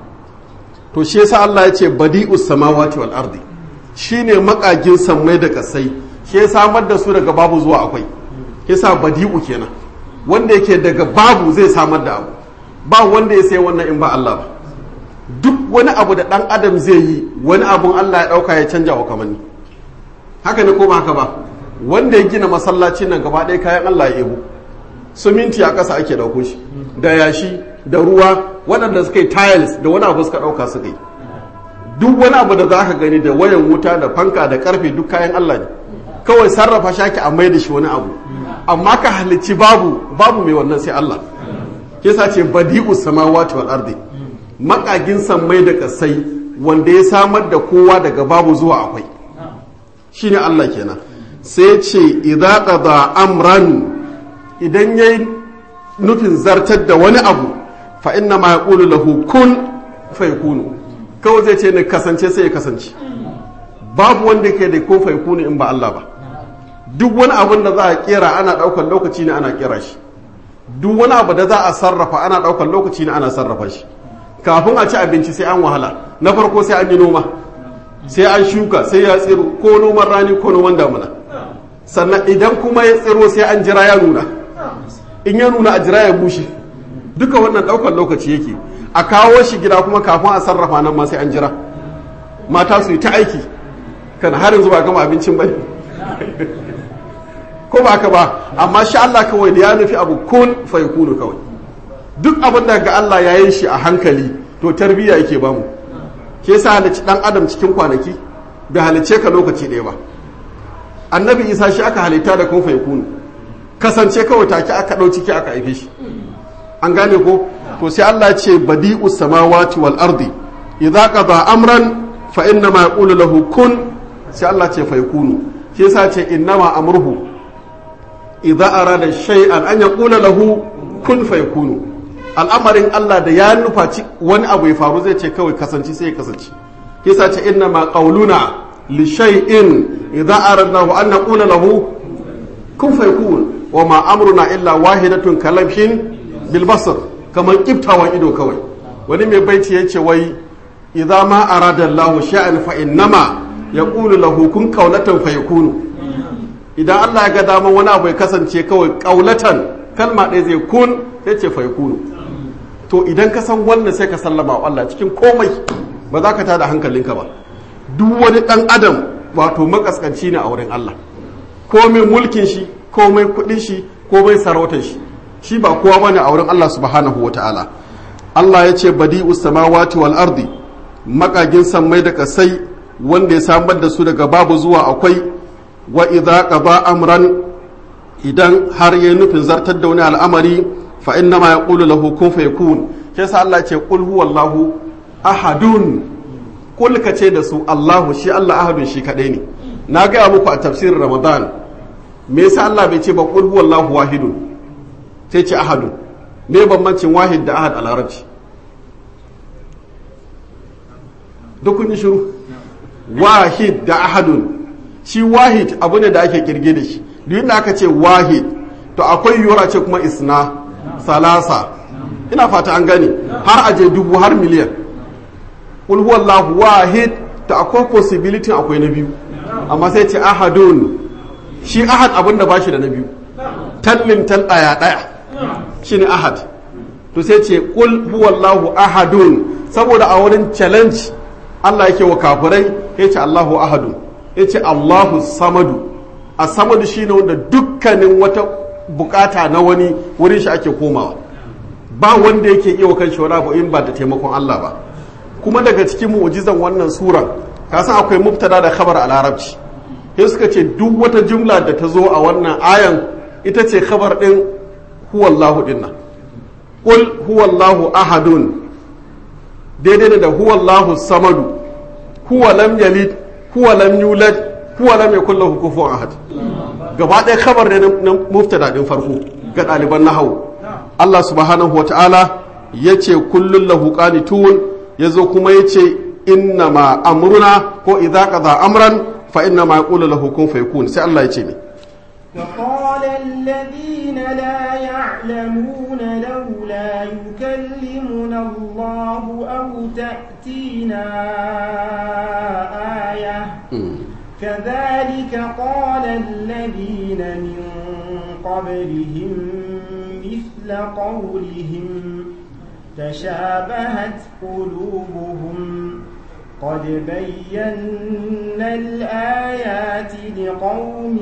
to shi yasa Allah ya ce badi'us samawati wal ardi shine makagin sammai da kasai shi ya samar da su daga babu zuwa akwai yasa badi'u kenan wanda yake daga babu zai samar da abu ba wanda ya sai wannan in ba Allah ba duk wani abu da ɗan adam zai yi wani abun Allah ya ɗauka ya canja wa kamanni haka ne ko ba haka ba wanda ya gina masallacin nan gaba ɗaya kayan Allah ya ebo suminti a ƙasa ake ɗauko shi da yashi da ruwa waɗanda suka yi tiles da wani abu suka ɗauka suka yi duk wani abu da za ka gani da wayan wuta da fanka da ƙarfe duk kayan Allah ne kawai sarrafa shaki a mai da shi wani abu amma ka halicci babu babu mai wannan sai Allah kisa ce badi'u samawati wal ardi makagin sammai da kasai wanda ya samar da kowa daga babu zuwa akwai shine Allah kenan sai ce idza qada amran idan yayi nufin zartar da wani abu fa inna ma yaqulu lahu kun fayakunu kawai zai ce ne kasance sai ya kasance babu wanda ke da ko fayakunu in ba Allah ba duk wani abin da za a kera ana daukar lokaci ne ana kera shi duk wani abu da za a sarrafa ana daukar lokaci ne ana sarrafa shi kafin a ci abinci sai an wahala na farko sai an yi noma sai an shuka sai ya tsiro ko noman rani ko noman damuna sannan idan kuma ya tsiro sai an jira ya nuna in ya nuna a jira ya bushe duka wannan daukar lokaci yake a kawo shi gida kuma kafin a sarrafa nan ma sai an jira mata su yi ta aiki kan har yanzu ba gama abincin bane ko ba ka ba amma shi Allah kawai da ya nufi abu kun fa yakunu kawai duk abin da ga Allah ya yi shi a hankali to tarbiyya yake bamu ke sa halicci dan adam cikin kwanaki bai halicce ka lokaci ɗaya ba annabi isa shi aka halitta da kun fa yakunu kasance kawai take aka ɗau ciki aka haife shi an gane ko to sai Allah ce badi'u samawati wal ardi idza qada amran fa inna ma yaqulu lahu kun sai Allah ce fa yakunu shi yasa ce innama amruhu idza arada shay'an an yaqula lahu kun fa yakunu al'amarin Allah da ya nufa wani abu ya faru zai ce kawai kasance sai ya kasance yasa ce innama qauluna li shay'in idza aradnahu an naqula lahu kun fa yakun wa ma amruna illa wahidatun kalamshin bil basar kamar kiftawan ido kawai wani mai baiti yace wai idza ma arada Allah sha'an fa innama yaqulu lahu kun qawlatan fa yakunu idan Allah ya ga daman wani abu ya kasance kawai qaulatan kalma ɗaya zai kun sai ce fa yakunu to idan ka san wannan sai ka sallama wa Allah cikin komai ba za ka tada hankalinka ba duk wani dan adam wato makaskanci ne a wurin Allah komai mulkin shi komai kudin shi komai sarautar shi shi ba kowa bane a wurin Allah subhanahu wataala Allah ya ce badi'us samawati wal ardi makagin sammai da kasai wanda ya samar da su daga babu zuwa akwai wa idza qada amran idan har yayi nufin zartar da wani al'amari fa inna ma yaqulu lahu kun fayakun sai sa Allah ce qul huwallahu ahadun kul ka ce da su Allahu shi Allah ahadun shi kadai ne na gaya muku a tafsirin Ramadan me yasa Allah bai ce ba qul huwallahu wahidun sai ce ahadun me bambancin wahid da ahad a larabci duk kun yi shiru wahid da ahadun shi wahid abu ne da ake kirge da shi duk da aka ce wahid to akwai yiwuwar ce kuma isna salasa ina fata an gani har aje dubu har miliyan qul huwallahu wahid to akwai possibility akwai na biyu amma sai ce ahadun shi ahad abin da bashi da na biyu tallin tal daya daya shine ahad to sai ce qul huwallahu ahadun saboda a wurin challenge Allah yake wa kafirai ya ce Allahu ahadun ya ce Allahu samadu a samadu shine wanda dukkanin wata bukata na wani wurin shi ake komawa ba wanda yake iya kan shi wani abu in ba da taimakon Allah ba kuma daga cikin mu'jizan wannan suran ka san akwai mubtada da khabar a larabci sai suka ce duk wata jumla da ta zo a wannan ayan ita ce khabar din huwallahu dinnan qul huwallahu ahadun daidai da huwallahu samadu huwa lam yalid huwa lam yulad huwa lam yakul lahu kufuwan ahad gaba ɗaya khabar ne na muftada din farko ga ɗaliban nahawu Allah subhanahu wa ta'ala yace kullun lahu qanitun yazo kuma yace inna ma amruna ko idza qada amran fa inna ma yaqulu lahu kun fayakun sai Allah yace ne وقال الذين لا يعلمون لولا يكلمنا الله أو تأتينا آية كذلك قال الذين من قبلهم مثل قولهم تشابهت قلوبهم قد بينا الآيات لقوم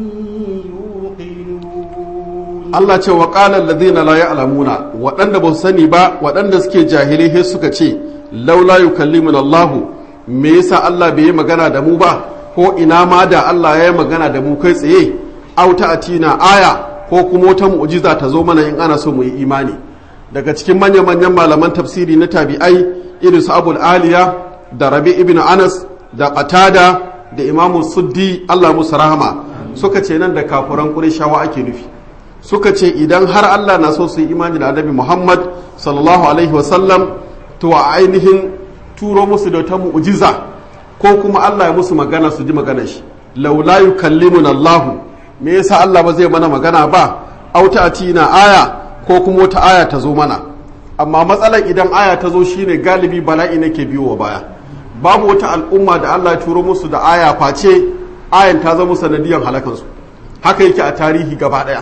يوقنون Allah ce wa ƙalar ladina la ya'lamuna waɗanda ba su sani ba waɗanda suke jahilai sai suka ce laula yukallimuna Allah me yasa Allah bai yi magana da mu ba ko ina ma da Allah ya yi magana da mu kai tsaye aw atina aya ko kuma wata mu'jiza ta zo mana in ana so mu yi imani daga cikin manya-manyan malaman tafsiri na tabi'ai irin su Abul Aliya da Rabi ibn Anas da Qatada da Imam Suddi Allah musu rahama suka ce nan da kafuran Qurayshawa ake nufi suka ce idan har Allah na so su yi imani da Annabi Muhammad sallallahu alaihi wasallam to a ainihin turo musu da ta mu'jiza ko kuma Allah ya musu magana su ji magana shi laula yukallimuna Allah me yasa Allah ba zai mana magana ba auta atina aya ko kuma wata aya ta zo mana amma matsalar idan aya ta zo shine galibi bala'i nake biyo wa baya babu wata al'umma da Allah ya turo musu da aya face ayan ta zama sanadiyar halakansu haka yake a tarihi gaba daya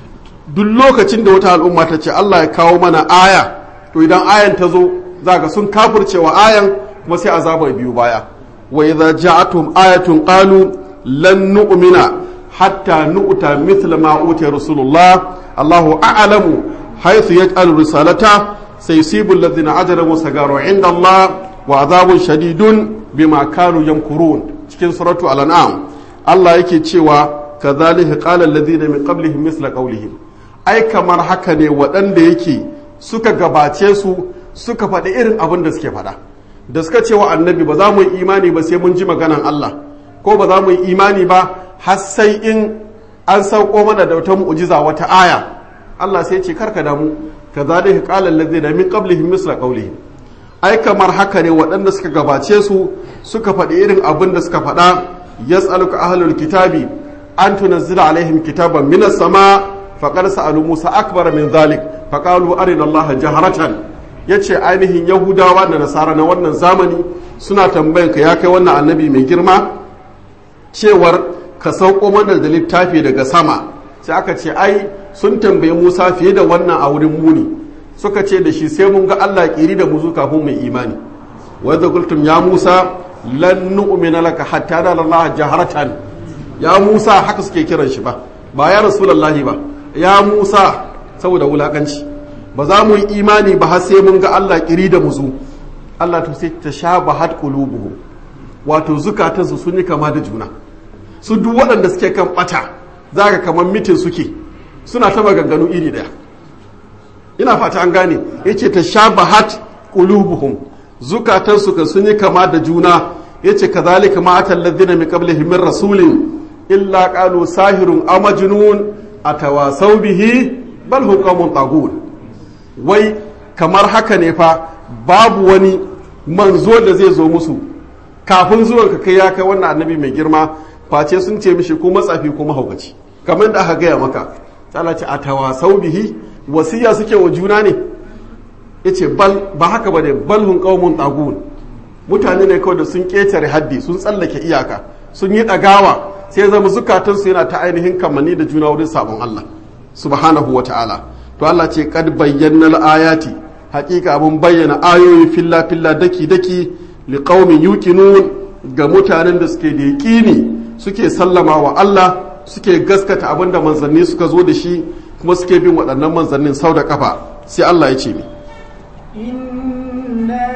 duk lokacin da wata al'umma ta ce Allah ya kawo mana aya to idan ayan ta zo zaka sun kafircewa ayan kuma sai azabar biyu baya wa idza ja'atuhum ayatun qalu lan nu'mina hatta nu'ta mithla ma utiya rasulullah Allahu a'lamu haythu yaj'alu risalata sayusibu alladhina ajramu sagaru 'inda Allah wa azabun shadidun bima kanu yamkurun cikin suratu al-an'am Allah yake cewa kadhalika qala alladhina min qablihim mithla qawlihim ai kamar haka ne waɗanda yake suka gabace su suka faɗi irin abin da suke faɗa da suka ce wa annabi ba za mu yi imani ba sai mun ji maganan Allah ko ba za mu yi imani ba har sai in an sauko mana da wata mu'jiza wata aya Allah sai ce karka damu kadhalika qala alladhina min qablihim misla qawlihim ai kamar haka ne waɗanda suka gabace su suka faɗi irin abin da suka faɗa yas'aluka ahlul kitabi an tunazzila alaihim kitaban minas sama faqad sa'alu Musa akbar min zalik faqalu arina Allah jaharatan yace ainihin Yahudawa da Nasara na wannan zamani suna tambayan ka ya kai wannan annabi mai girma cewar ka sauko mana da littafi daga sama sai aka ce ai sun tambayi Musa fiye da wannan a wurin muni suka ce da shi sai mun ga Allah kiri da muzu kafin mai imani wa idza qultum ya Musa lan nu'mina laka hatta nara Allah jaharatan ya Musa haka suke kiran shi ba ba ya rasulullahi ba ya Musa saboda wulakanci ba za mu yi imani ba har sai mun ga Allah kiri da muzu Allah to sai ta sha bahat qulubuhum wato zukatansu sun yi kama da juna su duk waɗanda suke kan ɓata za ka kamar mitin suke suna ta maganganu iri ɗaya ina fata an gane ya ce ta sha bahat ƙulubuhum zukatansu kan sun yi kama da juna ya ce ka zalika ma atan ladina min qablihim min rasulin illa qalu sahirun aw majnun atawasau bihi bal hum qaumun tagun wai kamar haka ne fa babu wani manzo da zai zo musu kafin zuwan ka kai ya kai wannan annabi mai girma face sun ce mishi ko matsafi ko mahaukaci kamar da aka gaya maka Allah ce a tawasau bihi wasiya suke wa juna ne yace bal ba haka bane bal hun qaumun tagun mutane ne kawai da sun ketare haddi sun tsallake iyaka sun yi dagawa sai zama zukatan su yana ta ainihin kamanni da juna wurin sabon Allah subhanahu wata'ala to Allah ce kad bayyana ayati hakika mun bayyana ayoyi filla filla daki daki liqaumin yuqinun ga mutanen da suke da yaqini suke sallama wa Allah suke gaskata abinda manzanni suka zo da shi kuma suke bin waɗannan manzannin sau da kafa sai Allah ya ce ni inna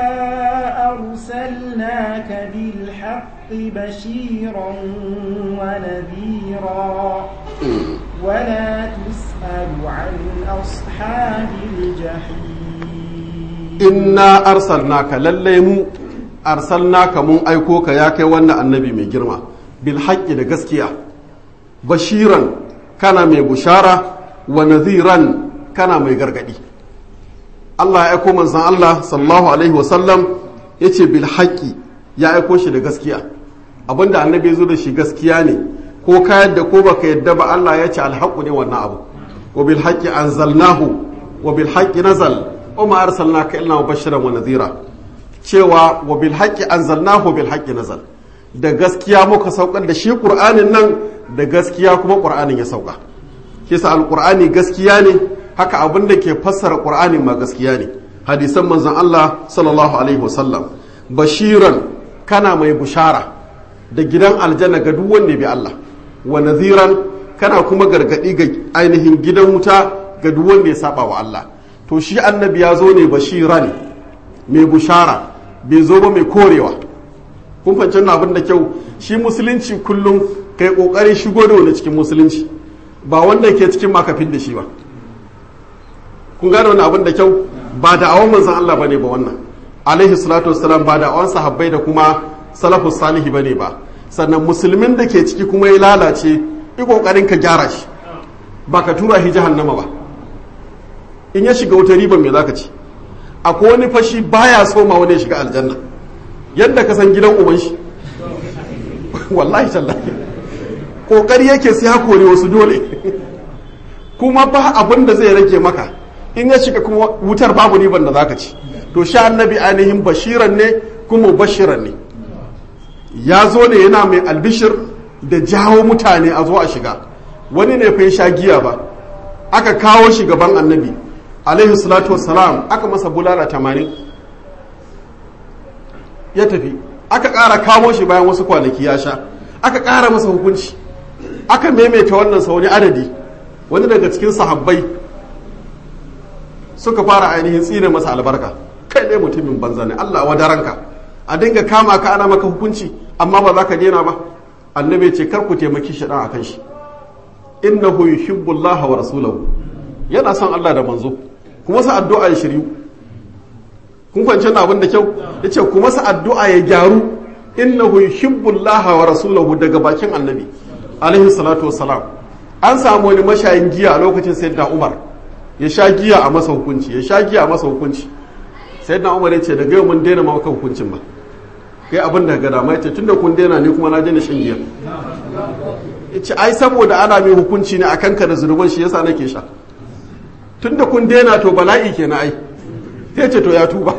arsalnaka bil haqqi bashiran wa nadhira ولا تسأل عن أصحاب الجحيم إنا أرسلناك لليمو أرسلناك من أيكوك ياك وانا النبي من جرما بالحق da gaskiya bashiran kana mai bushara wa nadhiran kana mai gargadi Allah ya aiko manzon Allah sallallahu alaihi wasallam yace bil haqqi ya aiko shi da gaskiya abinda annabi ya zo da shi gaskiya ne ko ka yadda ko baka yadda ba Allah ya ce alhaqu ne wannan abu wa bil haqqi anzalnahu wa bil haqqi nazal wa ma arsalnaka illa mubashiran wa nadhira cewa wa bil haqqi anzalnahu bil haqqi nazal da gaskiya muka saukar da shi qur'anin nan da gaskiya kuma qur'anin ya sauka kisa alqur'ani gaskiya ne haka abin da ke fassara qur'anin ma gaskiya ne hadisan manzon Allah sallallahu alaihi wasallam bashiran kana mai bushara da gidan aljanna ga duk wanda bi Allah wa nadhiran kana kuma gargadi ga ainihin gidan wuta ga duk wanda ya saba wa Allah to shi annabi ya zo ne bashiran mai bushara bai zo ba mai korewa kun fahimci wannan abin da kyau shi musulunci kullum kai kokarin shigo da wani cikin musulunci ba wanda ke cikin makafin da shi ba kun gane wannan abin da kyau ba da awon manzon Allah bane ba wannan alaihi salatu wassalam ba da awon sahabbai da kuma salafus salihi bane ba sannan musulmin da ke ciki kuma ya lalace yi kokarin ka gyara shi ba ka tura shi jahannama ba in ya shiga wuta riban me zaka ci akwai wani fashi baya so ma wani ya shiga aljanna yadda ka san gidan uban shi wallahi tallahi kokari yake sai ya kore wasu dole kuma ba abin da zai rage maka in ya shiga kuma wutar babu riban da zaka ci to sha annabi ainihin bashiran ne kuma bashiran ne ya zo ne yana mai albishir da jawo mutane a zo a shiga wani ne fa sha giya ba aka kawo shi gaban annabi alaihi salatu wassalam aka masa bulala tamanin ya tafi aka ƙara kawo shi bayan wasu kwanaki ya sha aka ƙara masa hukunci aka maimaita wannan sa wani adadi wani daga cikin sahabbai suka fara ainihin tsine masa albarka kai ne mutumin banza ne Allah wa daranka a dinga kama ka ana maka hukunci amma ba za ka daina ba annabi ce kar ku taimaki shi dan akan shi innahu yuhibbu Allah wa rasulahu yana son Allah da manzo kuma sa addu'a ya shiryu kun fahimci na abin da kyau yace kuma sa addu'a ya gyaru innahu yuhibbu Allah wa rasulahu daga bakin annabi alaihi salatu wassalam an samu wani mashayin giya a lokacin sayyidina Umar ya sha giya a masa hukunci ya sha giya a masa hukunci sayyidina Umar ya ce daga yau mun daina maka hukuncin ba kai abin da ga dama yace tunda kun daina ni kuma na daina shan giya yace ai saboda ana mai hukunci ne akan ka da zunuban shi yasa nake sha tunda kun daina to bala'i kenan ai sai ce to ya tuba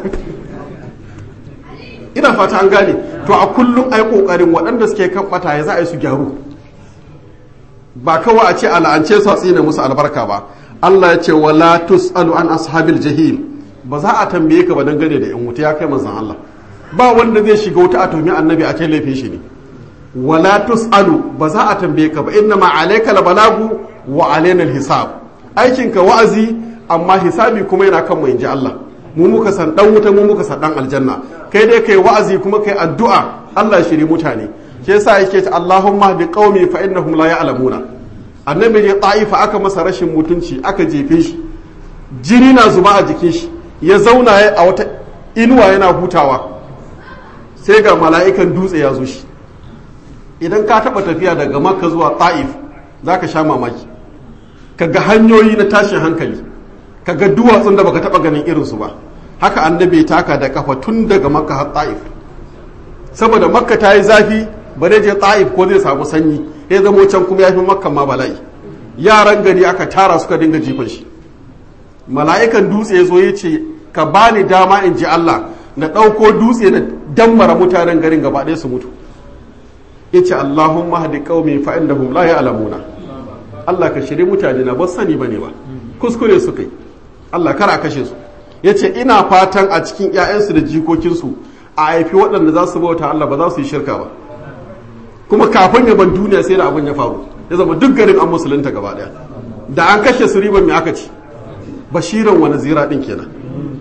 ina fata an gane to a kullum ai kokarin waɗanda suke kan bata ya za a yi su gyaru ba kawai a ce al'ance su a tsine musu albarka ba Allah ya ce wala tusalu an ashabil jahim ba za a tambaye ka ba dangane da yan wuta ya kai manzon Allah ba wanda zai shiga wuta a tumi annabi a kai laifin shi ne wala tusalu ba za a tambaye ka ba inna ma alayka balagu wa alaina hisab aikinka wa'azi amma hisabi kuma yana kan mu inji Allah mu muka san dan wuta mu muka san dan aljanna kai dai kai wa'azi kuma kai addu'a Allah shiri mutane shi yasa yake ta Allahumma bi qaumi fa innahum la ya'lamuna annabi ne ta'ifa aka masa rashin mutunci aka jefe shi jini na zuba a jikin shi ya zauna a wata inuwa yana hutawa sai ga mala'ikan dutse ya zo shi idan ka taba tafiya daga makka zuwa ta'if zaka sha mamaki kaga hanyoyi na tashin hankali kaga duwatsun da baka taba ganin irinsu ba haka annabi taka da kafa tun daga makka har ta'if saboda makka ta yi zafi ba zai je ta'if ko zai samu sanyi ya zamo can kuma ya fi makka ma bala'i yaran gari aka tara suka dinga jifan shi mala'ikan dutse ya zo ya ce ka bani dama in ji Allah na ɗauko dutse na dammara mutanen garin gaba ɗaya su mutu ya ce Allahumma hadi qaumi fa innahum la ya'lamuna Allah ka shiri mutane na ba sani bane ba kuskure su kai Allah kar a kashe su ya ce ina fatan a cikin 'ya'yansu da jikokinsu a haifi waɗanda za su bauta Allah ba za su yi shirka ba kuma kafin yaban duniya sai da abin ya faru ya zama duk garin an musulunta gaba ɗaya da an kashe su riban mai aka ci bashiran wani zira ɗin kenan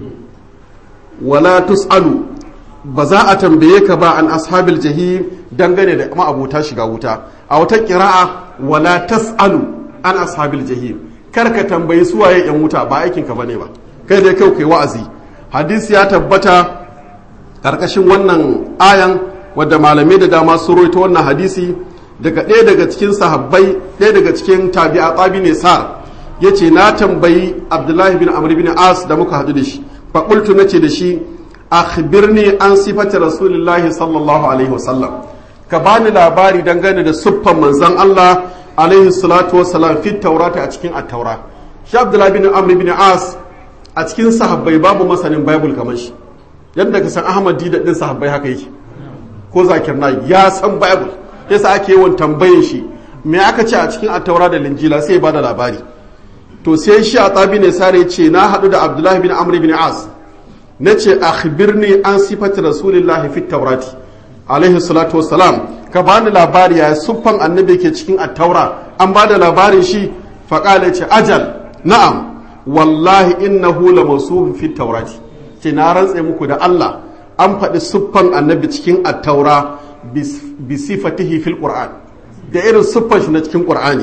wala tus'alu ba za a tambaye ka ba an ashabil jahim dangane da ma'abota shiga wuta a wata kira'a wala tas'alu an ashabil jahim kar ka tambayi suwaye yan wuta ba aikin ka bane ba kai dai kai kai wa'azi hadisi ya tabbata karkashin wannan ayan wadda malamai da dama sun roito wannan hadisi daga ɗaya daga cikin sahabbai ɗaya daga cikin tabi'a tsabi ne sar ya ce na tambayi abdullahi bin amr bin as da muka haɗu da shi faƙultu na ce da shi akhbirni an sifati rasulullahi sallallahu alaihi wasallam ka bani labari dangane da siffan manzon Allah alaihi salatu wasalam fi taurata a cikin attaura shi abdullahi bin amr bin as a cikin sahabbai babu masanin bible kamar shi yadda ka san ahmad dida din sahabbai haka yake ko zakir na ya san bible yasa ake yawan tambayin shi me aka ce a cikin attaura da linjila sai ba da labari to sai shi a tsabi ne sare ce na haɗu da abdullahi bin amr bin as na ce akhbirni an sifati rasulillahi fit taurati alaihi salatu wassalam ka bani labari ya siffan annabi ke cikin attaura an ba da labarin shi faƙala ce ajal na'am wallahi innahu la masuhun fit taurati ce na rantse muku da Allah an faɗi siffan annabi cikin attaura bi sifatihi fil qur'an da irin siffan shi na cikin qur'ani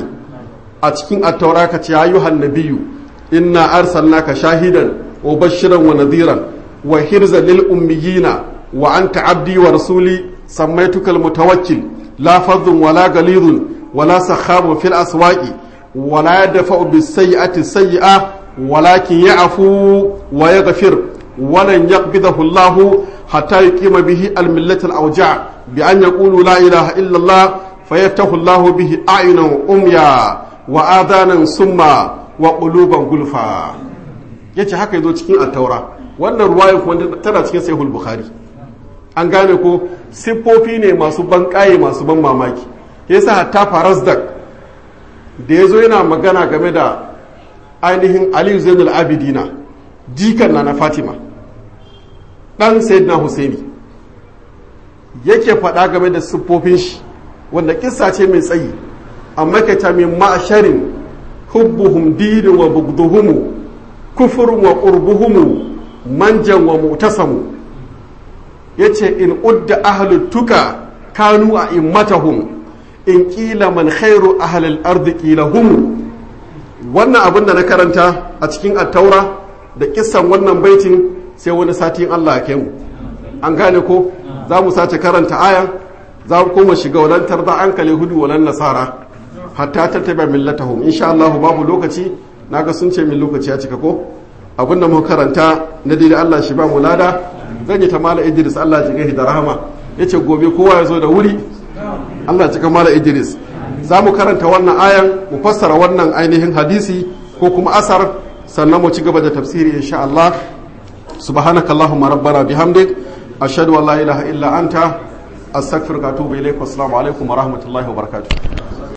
a cikin attaura ka ce ayyuhan nabiyyu inna arsalnaka shahidan wa bashiran wa nadhiran wa hirza lil ummiyina wa anta abdi wa rasuli sammaytuka al mutawakkil la fadhun wala galidun wala sakhabun fil aswaqi wala yadfa'u bis sayyi'ati sayyi'a walakin ya'fu wa yaghfir ولن يقبضه الله حتى يقيم به الملة الأوجاع بأن يقولوا لا إله إلا الله فيفتح الله به أعينا أميا وآذانا سما وقلوبا غلفا yace haka yazo cikin attaura wannan ruwaya kuma tana cikin sahihul bukhari an gane ko siffofi ne masu ban kaye masu ban mamaki yasa hatta farazdak da yazo yana magana game da ainihin ali zainul abidina jikan na na fatima ɗan sayyidina husaini yake faɗa game da siffofin shi wanda kissa ce mai tsayi amma ka ta min ma'asharin hubbuhum dinin wa bugduhumu kufurun wa qurbuhumu manjan wa mutasamu yace in udda ahlut tuka kanu a immatahum in kila man khairu ahlil ardi kila hum wannan abin da na karanta a cikin attaura da kissan wannan baitin sai wani satin Allah ya mu an gane ko za mu sace karanta ayan za mu koma shiga walantar da an kale hudu walan nasara hatta tattaba millatahum insha Allah babu lokaci naga sun ce min lokaci ya cika ko abinda mu karanta na dai Allah shi ba mu lada zan yi ta mala Idris Allah ya da rahama yace gobe kowa ya zo da wuri Allah cika mala Idris za mu karanta wannan ayan mu fassara wannan ainihin hadisi ko kuma asar sannan mu ci gaba da tafsiri insha Allah subhanaka allahumma rabbana bihamdik ashhadu an la ilaha illa anta astaghfiruka wa atubu ilaik assalamu alaikum wa rahmatullahi wa barakatuh